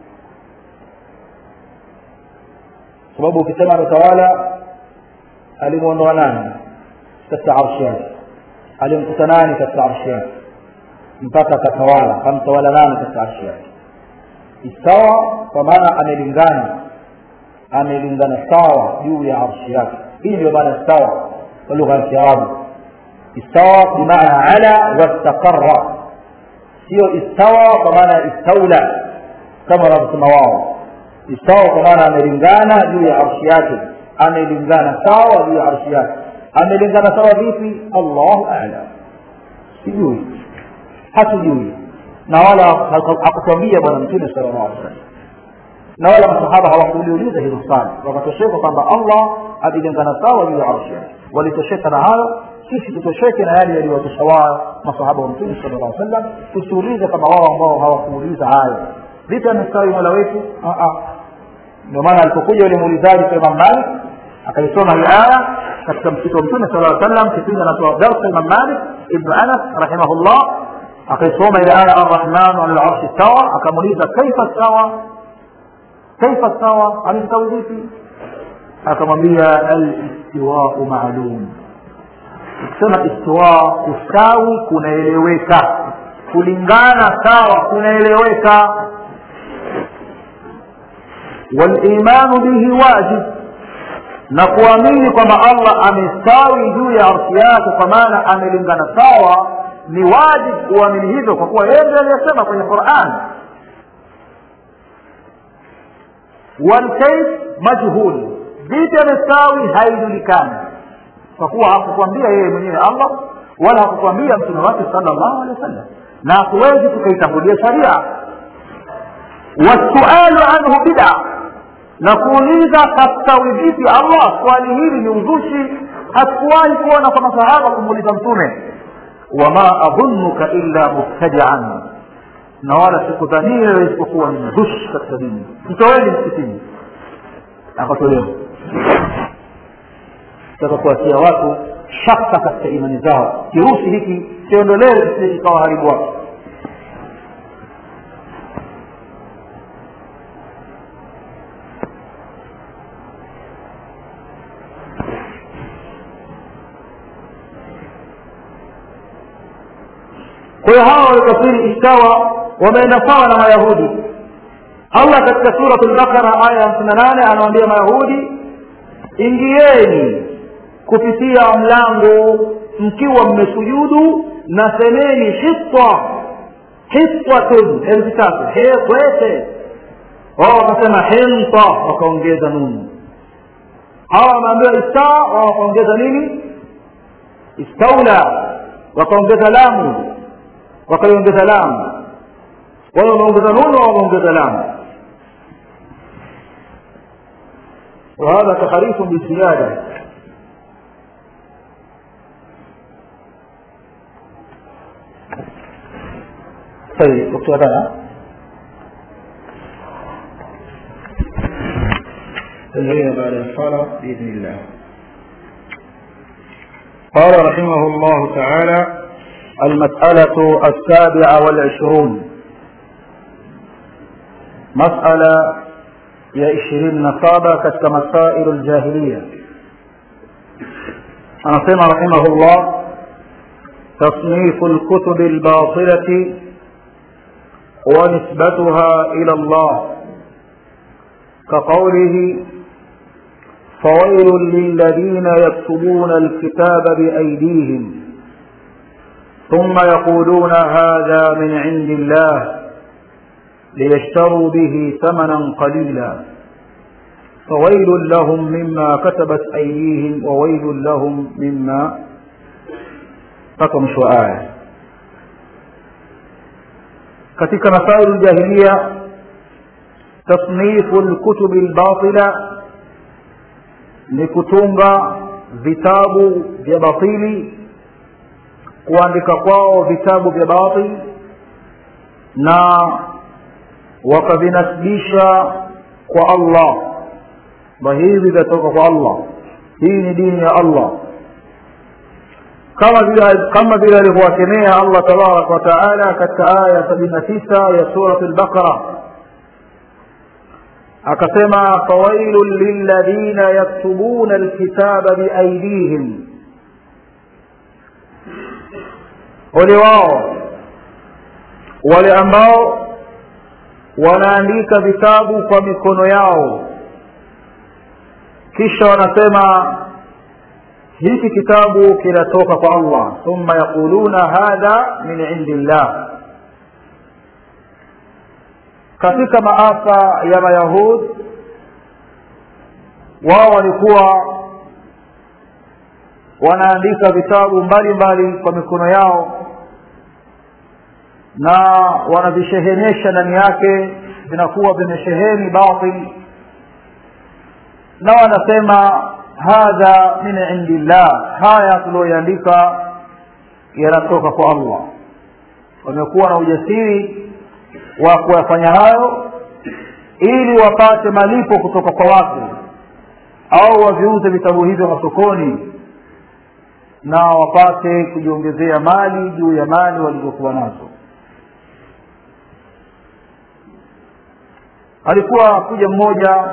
[SPEAKER 1] sababu ukisema ametawala alimwondoa nani katika arshi yake alimkuta nani katika arshi yake mpaka akatawala kamtawala nani katika arshi yake istawa kwa maana amelingana amelingana sawa juu ya arshi yake hii ndio maana istawa kwa lugha ya kiarabu istawa bimaana ala wastaqara sio istawa kwa maana ya istaula kama wanavyosema wao istawa kwa maana amelingana juu ya arshi yake amelingana sawa juu ya arshi yake amelingana sawa vipi allahu alam sijui hatujui na wala hakutwambia bwana mtume sala llahu alih wasallam na wala masahaba hawakuliuliza hilo swali wakatosheka kwamba allah amelingana sawa juu ya arshi yake walitosheka na hayo sisi tutosheke na yale yaliwatosha wao masahaba wa mtume sala llah sallam tusiulize kama wao ambao hawakuuliza hayo vipi amestawi mola wetu ndio maana alipokuja yule muulizaji kwa imam malik akaisoma hii aya katika msikiti wa mtume sala sallam kipindi anatoa darsa imam malik ibnu anas rahimahullah akaisoma ile aya arrahmanu ala larshi stawa akamuuliza kaifa stawa kaifa stawa amestawi vipi akamwambia alistiwau maalum ukisema istiwa kustawi kunaeleweka kulingana sawa kunaeleweka walimanu bihi wajib na kuamini kwamba allah amestawi juu ya arshi yake kwa maana amelingana sawa ni wajib kuamini hivyo kwa kuwa yeye ndiye aliyesema kwenye quran walkaif majhul vipi amestawi haijulikani kwa kuwa hakukwambia yeye mwenyewe allah wala hakukwambia mtume wake sala llahu alehi wa sallam na hakuwezi tukaitangulia sharia wasualu anhu bida na kuuliza kastawi vipi allah swali hili ni uzushi hatukuwahi kuona kwa masahaba kumuuliza mtume wama adhunuka illa mubtadian na wala sikudhania wewe isipokuwa ni mzushi katika dini mtoweni msikitini akatolewa taka kuwatia watu shaka katika imani zao kirusi hiki kiondolewe kisije kikawa haribu wake kwa hiyo hawa walikafiri istawa wameenda sawa na mayahudi allah katika surat lbaqara aya hamsini na nane anawambia mayahudi ingieni kupitia mlango mkiwa mmesujudu na semeni hitwa hitwatun herufi tatu hekwete wao wakasema hinta wakaongeza nunu hawa wameambiwa istaa wao wakaongeza nini istaula wakaongeza lamu wakaiongeza lamu wao wameongeza nunu wao wameongeza lamu وهذا تحريف بالزيادة طيب دكتور هذا تنهينا بعد الصلاة بإذن الله قال رحمه الله تعالى المسألة السابعة والعشرون مسألة ya ishirini na saba katika masailu ljahiliya anasema rahimahullah تصنيف الكتب الباطلة ونسبتها إلى الله كقوله فويل للذين يكتبون الكتاب بأيديهم ثم يقولون هذا من عند الله ليشتروا به ثمنا قليلا فويل لهم مما كتبت أيديهم وويل لهم مما فكم شوآية katika masailu ljahiliya tasnifu lkutubi lbatila ni kutunga vitabu vya batili kuandika kwao vitabu vya batili na wakavinasibisha kwa allah kwamba hivi vyatoka kwa allah hii ni dini ya allah kama vile kama vile alivyowakemea allah tabaraka wataala katika aya sabini na tisa ya surat lbaqara akasema fawailun lilladhina yaktubuna alkitaba biaidihim ole wao wale ambao wanaandika vitabu kwa mikono yao kisha wanasema hiki kitabu kinatoka kwa allah thumma yaquluna hadha min indi llah katika maafa ya mayahud wao walikuwa wanaandika vitabu mbalimbali kwa mikono yao na wanavishehenesha ndani yake vinakuwa vimesheheni batil na wanasema hadha min indillah haya tulioiandika yanatoka kwa allah wamekuwa na ujasiri wa kuyafanya hayo ili wapate malipo kutoka kwa watu au waviuze vitabu hivyo masokoni na wapate kujiongezea mali juu ya mali walizokuwa nazo alikuwa kuja mmoja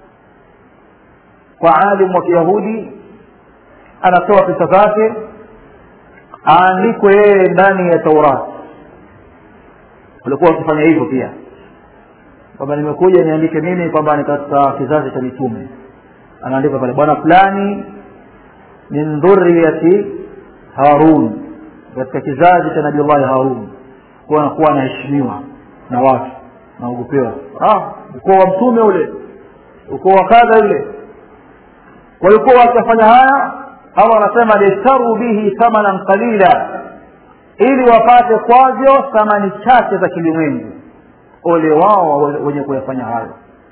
[SPEAKER 1] kwa alimu wa kiyahudi anatoa pesa zake aandikwe yeye ndani ya taurati walikuwa wakifanya hivyo pia kwamba nimekuja niandike mimi kwamba ni katika kizazi cha mitume anaandika pale bwana fulani min dhuriyati harun katika kizazi cha nabiullahi harun kuwa anakuwa anaheshimiwa na watu naogopewa ah, ukoo wa mtume ule ukoo wa kadha yule walikuwa wakifanya haya allah anasema liyashtaru bihi thamanan qalila ili wapate kwavyo thamani chache za kilimwengu ole wao wenye kuyafanya hayo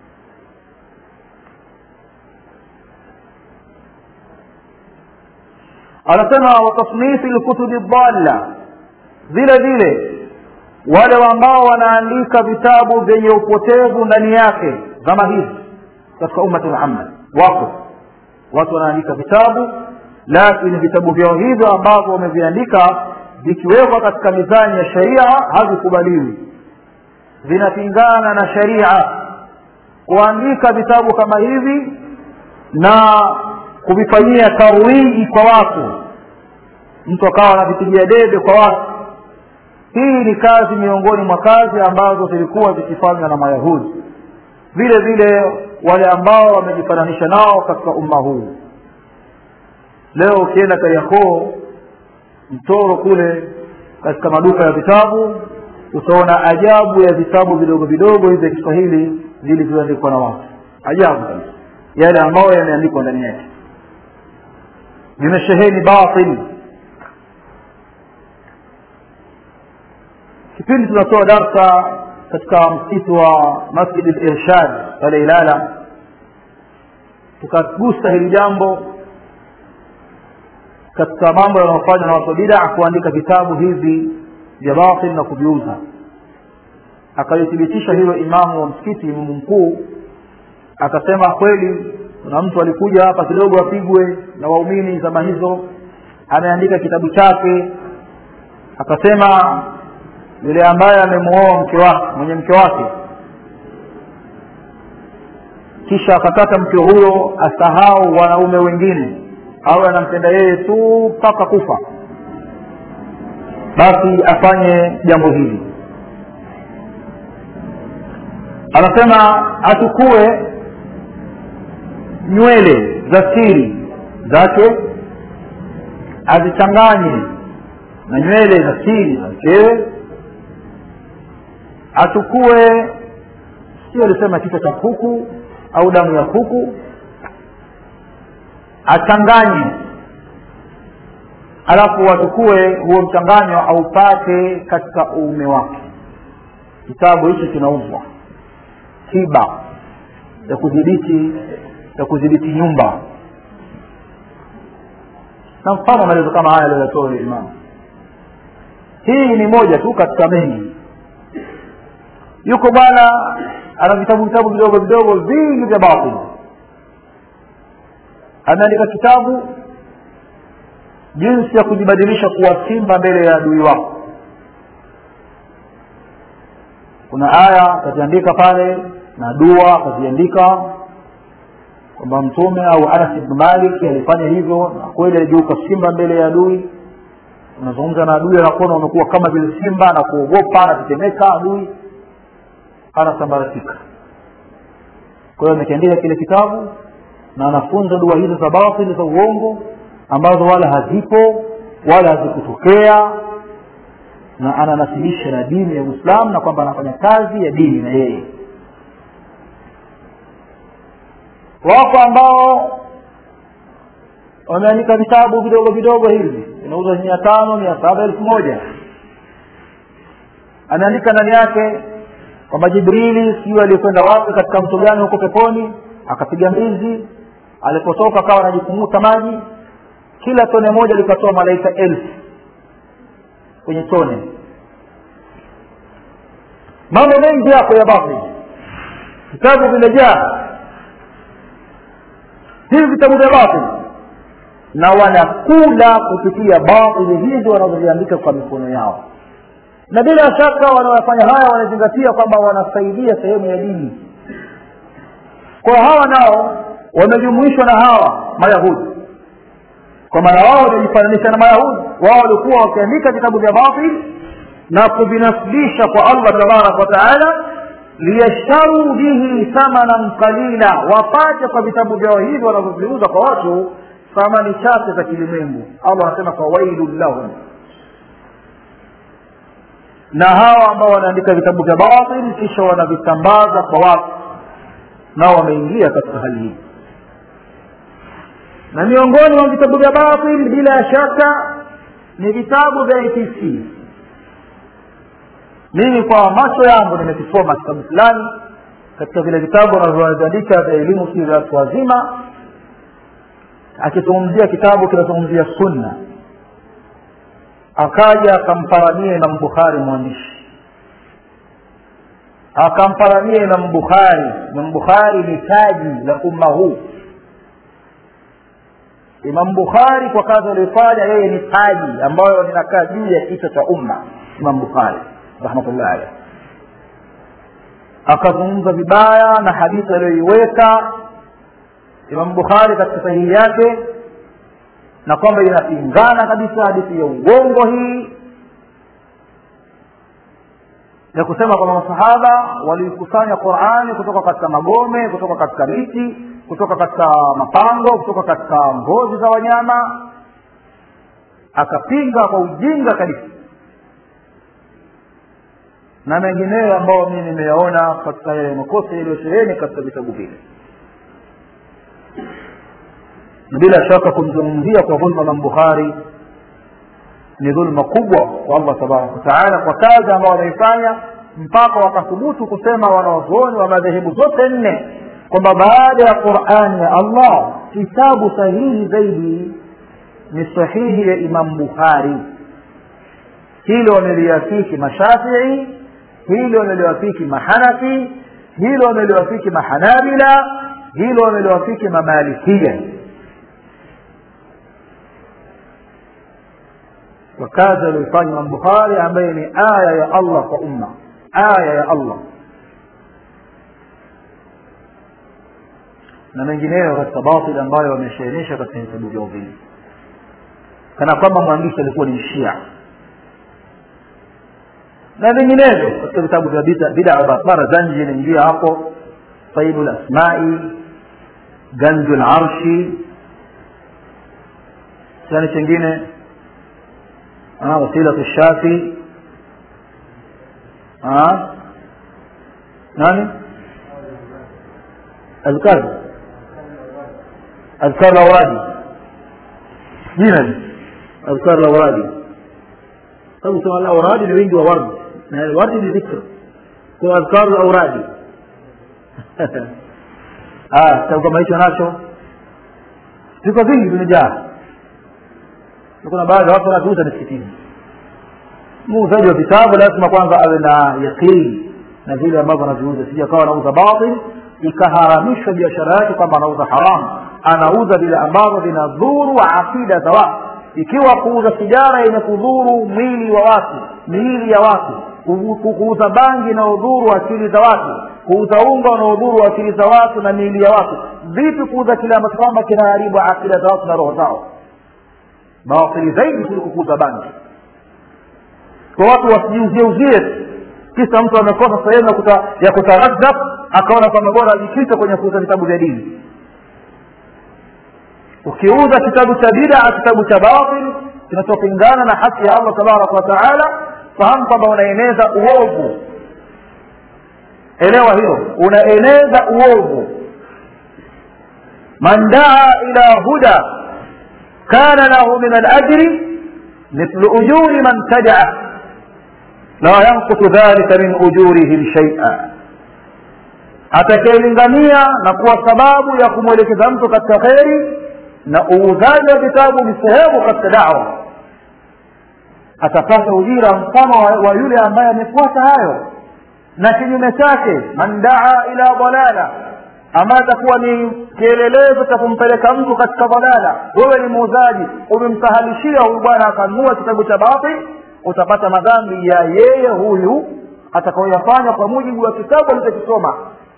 [SPEAKER 1] anasema watasnifi lkutubi dhalla vile vile wale ambao wanaandika vitabu vyenye upotevu ndani yake zama hizi katika ummati muhammad wako watu wanaandika vitabu lakini vitabu vyao hivyo ambavyo wameviandika vikiwekwa katika mizani ya sharia havikubaliwi vinapingana na sharia kuandika vitabu kama hivi na kuvifanyia tarwiji kwa watu mtu akawa anavipigia debe kwa watu hii ni kazi miongoni mwa kazi ambazo zilikuwa zikifanywa na mayahudi vile vile wale ambao wamejifananisha nao katika umma huu leo ukienda kariakoo mtoro kule katika maduka ya vitabu utaona ajabu ya vitabu vidogo vidogo hivi vya kiswahili vilivyoandikwa na watu ajabu kabisa yale ambayo yameandikwa ndani yake vimesheheni batil kipindi tunatoa darsa katika msitu wa masjid lirshad pale ilala tukagusa hili jambo katika mambo yanayofanywa na watu bidaa kuandika vitabu hivi vya batil na kuviuza akalithibitisha hilo imamu wa msikiti imamu mkuu akasema kweli kuna mtu alikuja hapa kidogo apigwe na waumini zama hizo ameandika kitabu chake akasema yule ambaye amemuoa mke wake mwenye mke wake kisha akataka mke huyo asahau wanaume wengine au anampenda yeye tu mpaka kufa basi afanye jambo hili anasema achukue nywele za siri zake azichanganye na nywele za siri za mkewe achukue sio alisema kichwa cha kuku au damu ya kuku achanganye alafu wachukue huo mchanganyo aupate katika uume wake kitabu hichi kinauzwa tiba ya kudhibiti ya kudhibiti nyumba na mfano maelezo kama haya aliyoyatoa imamu hii ni moja tu katika mengi yuko bwana ana vitabu vitabu vidogo vidogo vingi vya batili ameandika kitabu jinsi ya kujibadilisha kuwa simba mbele ya adui wako kuna aya akaziandika pale na dua akaziandika kwamba mtume au anas ibnu malik alifanya hivyo na kweli aligeuka simba mbele ya adui unazungumza na adui anakuona umekuwa kama vile simba na kuogopa anatetemeka adui anasambaratika kwa hiyo amekiandika kile kitabu na anafunza dua hizo za batili za uongo ambazo wala hazipo wala hazikutokea na ananasibisha na dini ya uislamu na kwamba anafanya kazi ya dini na yeye wako ambao wameandika vitabu vidogo vidogo hivi vinauza mia tano mia saba elfu moja ameandika ndani yake kwamba jibrili sijui aliyekwenda wapi katika mto gani huko peponi akapiga mbizi alipotoka akawa anajikumuta maji kila tone moja likatoa malaika elfu kwenye tone mambo mengi yako ya batili vitabu vimejaa hivi vitabu vya batili na wanakula kupitia batili hizi wanazoziandika kwa mikono yao na bila shaka wanaofanya haya wanazingatia kwamba wanasaidia sehemu ya dini kwa hawa nao wamejumuishwa na hawa mayahudi kwa maana wao wamejifananisha na mayahudi wao walikuwa wakiandika vitabu vya batil na kuvinasibisha kwa allah tabaraka wa taala liyashtaruu bihi thamanan qalila wapate kwa vitabu vyao hivi wanavyoviuza kwa watu thamani chache za kilimwengu allah anasema fawailun lahum na hawa ambao wanaandika vitabu vya batil kisha wanavisambaza kwa watu nao wameingia katika hali hii na miongoni mwa vitabu vya batil bila shaka ni vitabu vya atc mimi kwa macho yangu nimekisoma kitabu fulani katika vile vitabu anavyoandika vya elimu si vya watu wazima akizungumzia kitabu kinazungumzia sunna akaja akamparamia imam bukhari mwandishi akamparamia imam bukhari imam bukhari ni taji la umma huu imam bukhari kwa kazi aliyofanya yeye ni taji ambayo linakaa juu ya kichwa cha umma imam bukhari rahmatullahi alaihi akazungumza vibaya na hadithi aliyoiweka imam bukhari katika sahihi yake na kwamba inapingana kabisa hadithi ya uongo hii ya kusema kwamba masahaba walikusanya qurani kutoka katika magome kutoka katika miti kutoka katika mapango kutoka katika ngozi za wanyama akapinga kwa ujinga kabisa na mengineyo ambayo mimi nimeyaona katika yale makosa yaliyosheheni katika vitabu vile na bila shaka kumzungumzia kwa dhulma na bukhari ni dhulma kubwa kwa allah tabaraka wataala kwa kazi ambayo wameifanya mpaka wakathubutu kusema wanawazuoni wa madhehebu zote nne kwamba baada ya qurani ya allah kitabu sahihi zaidi ni sahihi ya imam bukhari hilo wameliafiki mashafii hilo wameliwafiki mahanafi hilo wameliwafiki mahanabila hilo wameliwafiki mamalikia kwa kazi aliyoifanya imam bukhari ambaye ni aya ya allah kwa umma aya ya allah na mengineyo katika batil ambayo wameshainisha katika vitabu vyao vile kana kwamba mwandishi alikuwa ni shia na vinginevyo katika vitabu vya bida batara zanji inaingia hapo saibu lasmai ganju larshi chani chengine wasilatu shafi nani azkar azkar lauradi jina azkar lauradi sababu sema lauradi ni wingi wa wardi na wardi ni dhikr kwa azkar lauradi kitabu kama hicho nacho viko vingi vimejaa kuna baadhi ya watu wanaviuza misikitini muuzaji wa vitabu lazima kwanza awe na yaqini na vile ambavyo anaviuza sija kawa anauza batil ikaharamishwa biashara yake kwamba anauza haramu anauza vile ambavyo vinadhuru aqida za watu ikiwa kuuza sigara yenye kudhuru mwili wa watu miili ya watu kuuza bangi na udhuru akili za watu kuuza unga unaodhuru akili za watu na miili ya watu vipi kuuza kile ambacho kwamba kinaharibu akida za watu na roho zao bawasili zaidi kuliko kuuza bangi kwa watu wasijiuzie uzie kisa mtu amekosa sehemu ya kuta, ya kutaradhab akaona kwamba bora ajikita kwenye kuuza vitabu vya dini ukiuza kitabu cha bidaa kitabu cha batil kinachopingana na haki ya allah tabaraka wa taala fahamu kwamba unaeneza uovu elewa hilo unaeneza uovu man daa ila huda kana lahu min alajri mithlu ujuri man tadaa la yankutu dhalika min ujurihim shaia atakayelingania na kuwa sababu ya kumwelekeza mtu katika kheri na uuzaji wa vitabu ni sehemu katika dawa atapata ujira mfano wa, wa yule ambaye amefuata hayo na kinyume chake man daa ila dalala ambaye atakuwa ni kielelezo cha kumpeleka mtu katika dalala wewe ni muuzaji umemsahalishia huyu bwana akanunua kitabu cha batil utapata madhambi ya yeye huyu atakaoyafanya kwa mujibu wa kitabu alichokisoma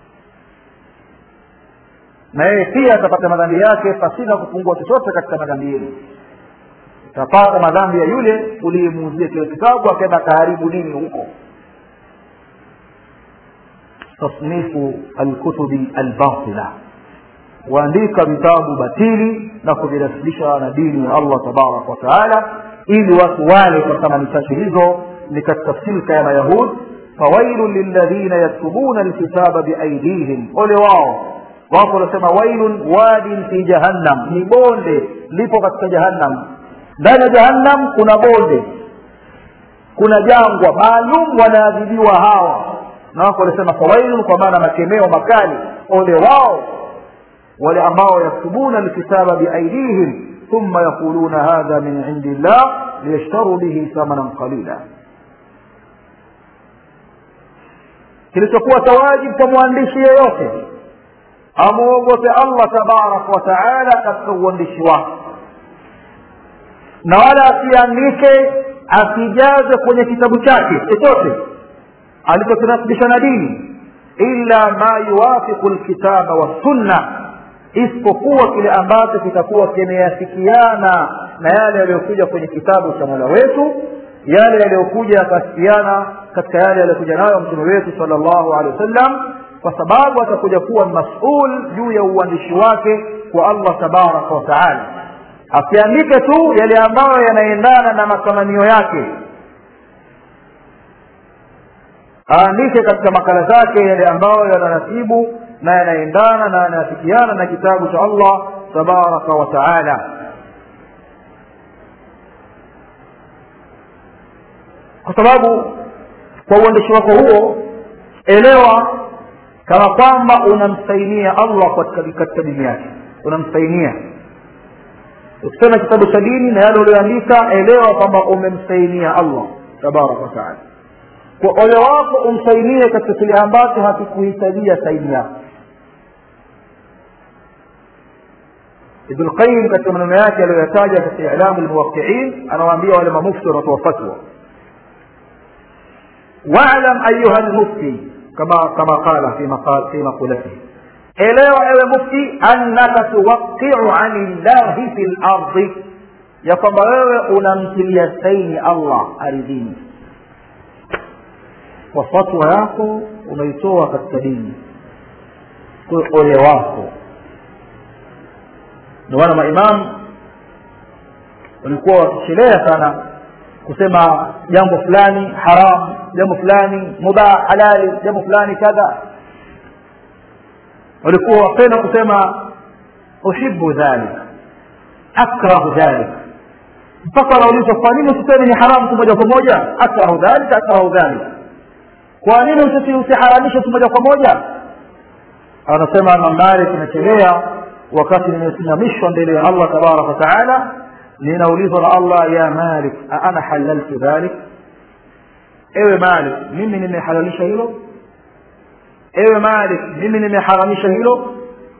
[SPEAKER 1] na yeye pia atapata madhambi yake pasina kupungua chochote katika madhambi yenu utapata madhambi ya yule uliyemuuzia kile kitabu akaenda akaharibu nini huko tasnifu alkutubi albatila kuandika vitabu batili na kuvinasilisha na dini ya allah tabaraka wa taala ili watu wale kwa thamani chache hizo ni katika silka ya mayahud fawailun lilladhina yaktubuna alkitaba biaidihim ole wao wako wanasema wailun wadin fi jahannam ni bonde lipo katika jahannam ndani ya jahannam kuna bonde kuna jangwa maalum wanaadhibiwa hawa na wako wanasema fawailun kwa maana makemeo makali ole wao wale ambao yaktubuna alkitaba biaidihim ثم يقولون هذا من عند الله ليشتروا به ثمنا قليلا kilichokuwa tawajib kwa mwandishi yeyote amwogope allah tabaraka wa taala katika uandishi wake na wala asiandike asijaze kwenye kitabu chake chochote alichokinasibisha na dini illa ma yuwafiqu lkitaba wassunna isipokuwa kile ambacho kitakuwa kimeafikiana na yale yaliyokuja kwenye kitabu cha mola wetu yale yaliyokuja yakasikiana katika yale yaliyokuja nayo mtume wetu sala llahu alehi wasallam kwa sababu atakuja kuwa masul juu ya uandishi wake kwa allah tabaraka wataala asiandike tu yale ambayo yanaendana na matamanio yake aandike katika makala zake yale ambayo yananasibu na yanaendana na yanafikiana na kitabu cha allah tabaraka wataala kwa sababu kwa uandishi wako huo elewa kama kwamba unamsainia allah katika dini yake unamsainia ukisema kitabu cha dini na yale ulioandika elewa kwamba umemsainia allah tabaraka wataala kwa ole wako umsainie katika kile ambacho hakikuhitajia saini yako ibn lqayim katika maneno yake aliyoyataja katika ilamu lmuwaqiin anawaambia wale mamufti wanatoa fatwa واعلم أيها المفتي كما كما قال في مقال في مقولته elewa ewe mufti annaka tuwaqiu ani llahi fi lardi ya kwamba wewe unamtilia saini allah aridhini kwa fatwa yako unaitoa katika dini kwa ole wako ndio maana maimamu walikuwa wakichelea sana kusema jambo fulani haram jambo fulani mubah halali jambo fulani kadha walikuwa wapenda kusema uhibu dhalik akrahu dhalik mpaka wanaulizwa kwa nini usiseme ni haramu tu moja kwa moja akrahu dhalik akrahu dhalik kwa nini usiharamishe tu moja kwa moja anasema mambari tunachelea wakati nimesimamishwa mbele ya allah tabaraka wataala ninaulizwa na allah ya malik ana halaltu dhalik ewe malik mimi nimehalalisha hilo ewe malik mimi nimeharamisha hilo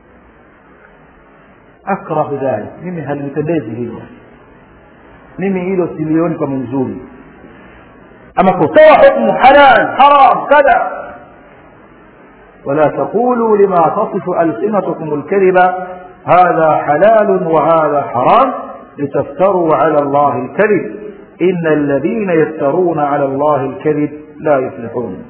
[SPEAKER 1] akrahu dhalik mimi halinipendezi hilo mimi hilo silioni kama nzuri ama kutoa hukmu halal haram kadha ولا تقولوا لما تصف ألسنتكم الكذب هذا حلال وهذا حرام لتفتروا على الله الكذب إن الذين يفترون على الله الكذب لا يفلحون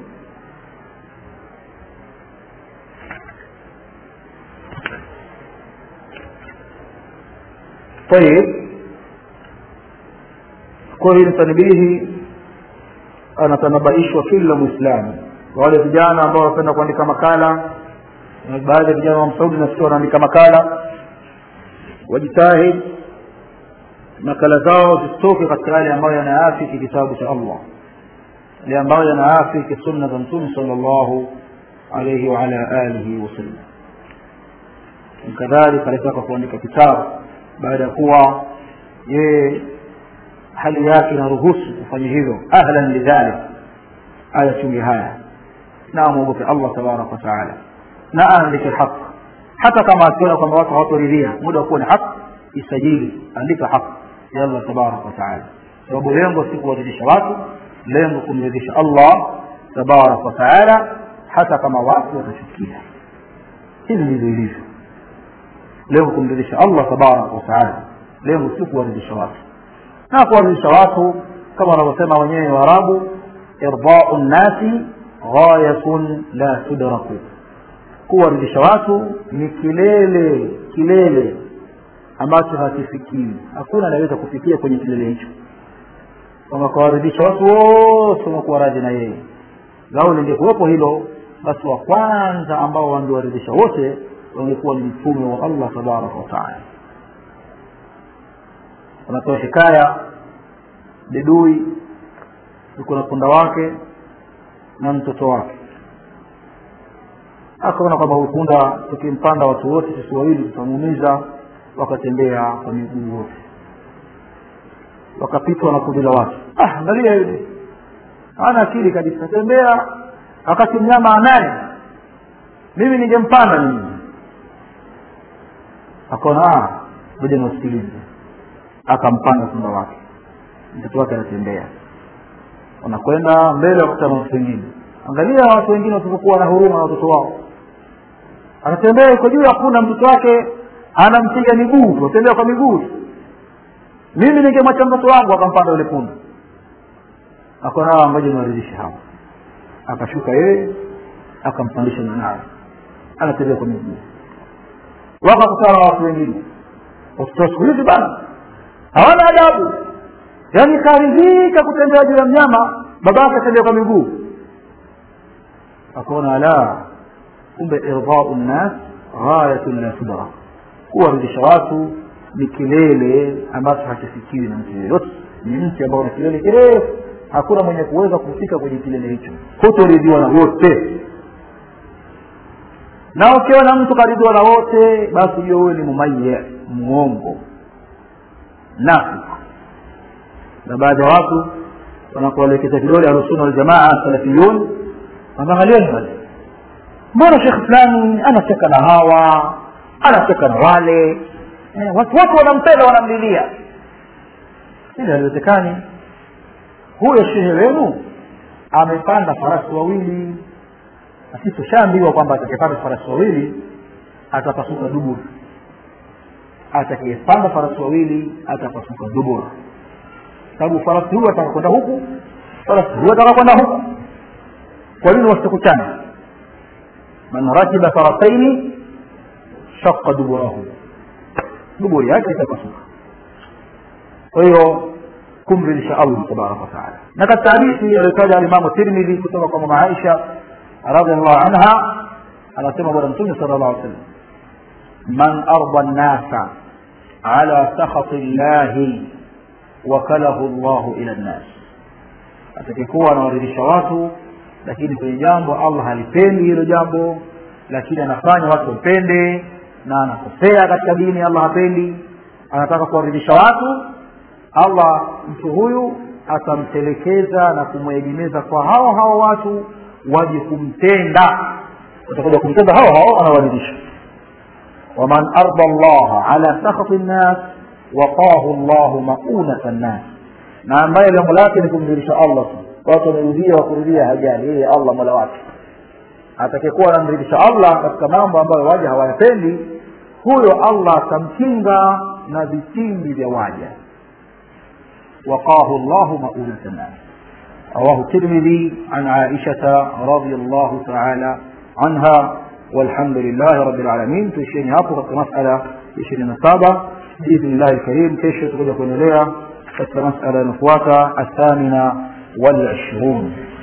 [SPEAKER 1] طيب kwa hili tanibihi anatanabaishwa kila mwislamu wale vijana ambao wanapenda kuandika makala na baadhi ya vijana wa msaudi nasikia wanaandika makala wajitahid makala zao zisitoke katika yale ambayo yanaafiki kitabu cha allah yale ambayo yanaafiki sunna za mtume sal llahu alaihi waala alihi wasallam kadhalika alitaka kuandika kitabu baada ya kuwa yeye hali yake inaruhusu kufanya hivyo ahlan lidhalik ayachungi haya na amwogope allah tabaraka wataala na aandike haq hata kama akiona kwamba watu hawatoridhia muda wa kuwa ni haq isajili andika haq ya allah tabaraka wataala sababu lengo si kuwaridhisha watu lengo kumridhisha allah tabaraka wataala hata kama watu watachukia hivi ndivyo ilivyo lengo kumridhisha allah tabaraka wataala lengo si kuwaridhisha watu na kuwaridhisha watu kama wanavyosema wenyewe waarabu irdau nnasi ghayatun la tudraku kuwaridhisha watu ni kilele kilele ambacho hakifikiwi hakuna anaweza kufikia kwenye kilele hicho kwamba kuwaridhisha watu wote wanakuwa radhi na yeye lau lingekuwepo hilo basi wa kwanza ambao wangewaridhisha wote wangekuwa ni mtume wa allah tabaraka wataala wanatoa hikaya bedui yuko na punda wake na mtoto wake akaona kwamba huyu punda tukimpanda watu wote sisi wawili tutamuumiza wakatembea kwa miguu wote wakapitwa na kundi la watu ah angalia yule ana akili kabisa tembea wakati mnyama anaye mimi ningempanda mimi akaona moja nausikilize akampanda punda wake mtoto wake anatembea wanakwenda mbele wakutana na watu wengine angalia watu wengine wasipokuwa na huruma na watoto wao anatembea iko juu ya punda mtoto wake anampiga miguu atembea kwa miguu mimi ningemwacha mtoto wangu akampanda yule punda akaona hawa ngoja niwaridhishe hawa akashuka yeye akampandisha mwanawe anatembea kwa miguu wakakutana na watu wengine watoto wa siku hizi bana hawana adabu yaani karidhika kutembea juu ya mnyama babake atembea kwa miguu akaona la kumbe irdau nnas ghayatun la tudrak kuwaridhisha watu ni kilele ambacho hakifikiwi na mtu yeyote ni mti ambao ni kilele kirefu hakuna mwenye kuweza kufika kwenye kilele hicho hutoridhiwa na wote na ukiona mtu karidhiwa na wote basi hiyo huyo ni mumaye muongo nafik na baadhi ya watu wanakuelekeza kidole ahlusunna waljamaa salafiyun wanaangalieni pale mbona shekh fulani anacheka na hawa anacheka na wale eh, watu wote wanampenda wanamlilia ili haliwezekani huyo shehe wenu amepanda farasi wawili na sisi tushaambiwa kwamba atakayepanda farasi wawili atapasuka dubur atakayepanda farasi wawili atapasuka dubur sababu farasi huyu ataka kwenda huku farasi huyu ataka kwenda huku kwa nini wasikutana man rakiba farasaini shaqa duburahu duburi yake itapasuka kwa hiyo kumridhisha allah tabaraka wataala na katika hadithi aliyotaja alimamu tirmidhi kutoka kwa mama aisha radiallahu anha anasema bwana mtume sala llahu sallam man arda nnasa ala sakhati llahi wakalahu llahu ila nnas atakikuwa anawaridhisha watu lakini kwenye jambo allah halipendi hilo jambo lakini anafanya watu wampende na anakosea katika dini allah hapendi anataka kuwaridhisha watu allah mtu huyu atamtelekeza na kumwegemeza kwa hao hao watu waje kumtenda watakuja kumtenda hao hao anawaridhisha waman arda llaha ala sakhati nnas waqahu llahu maunata nnas na ambaye lengo lake ni kumridhisha allah tu watu wamerudia wakurudia hajali yeye allah mola wake atakayekuwa anamridhisha allah katika mambo ambayo waja hawayapendi huyo allah atamkinga na vitimbi vya waja وقاه الله مؤونة الناس رواه الترمذي عن عائشة رضي الله تعالى عنها والحمد لله رب العالمين تشيني هابو في مسألة تشيني نصابة بإذن الله الكريم كيش تقول لكم إليها مسألة نفواتة الثامنة والعشرون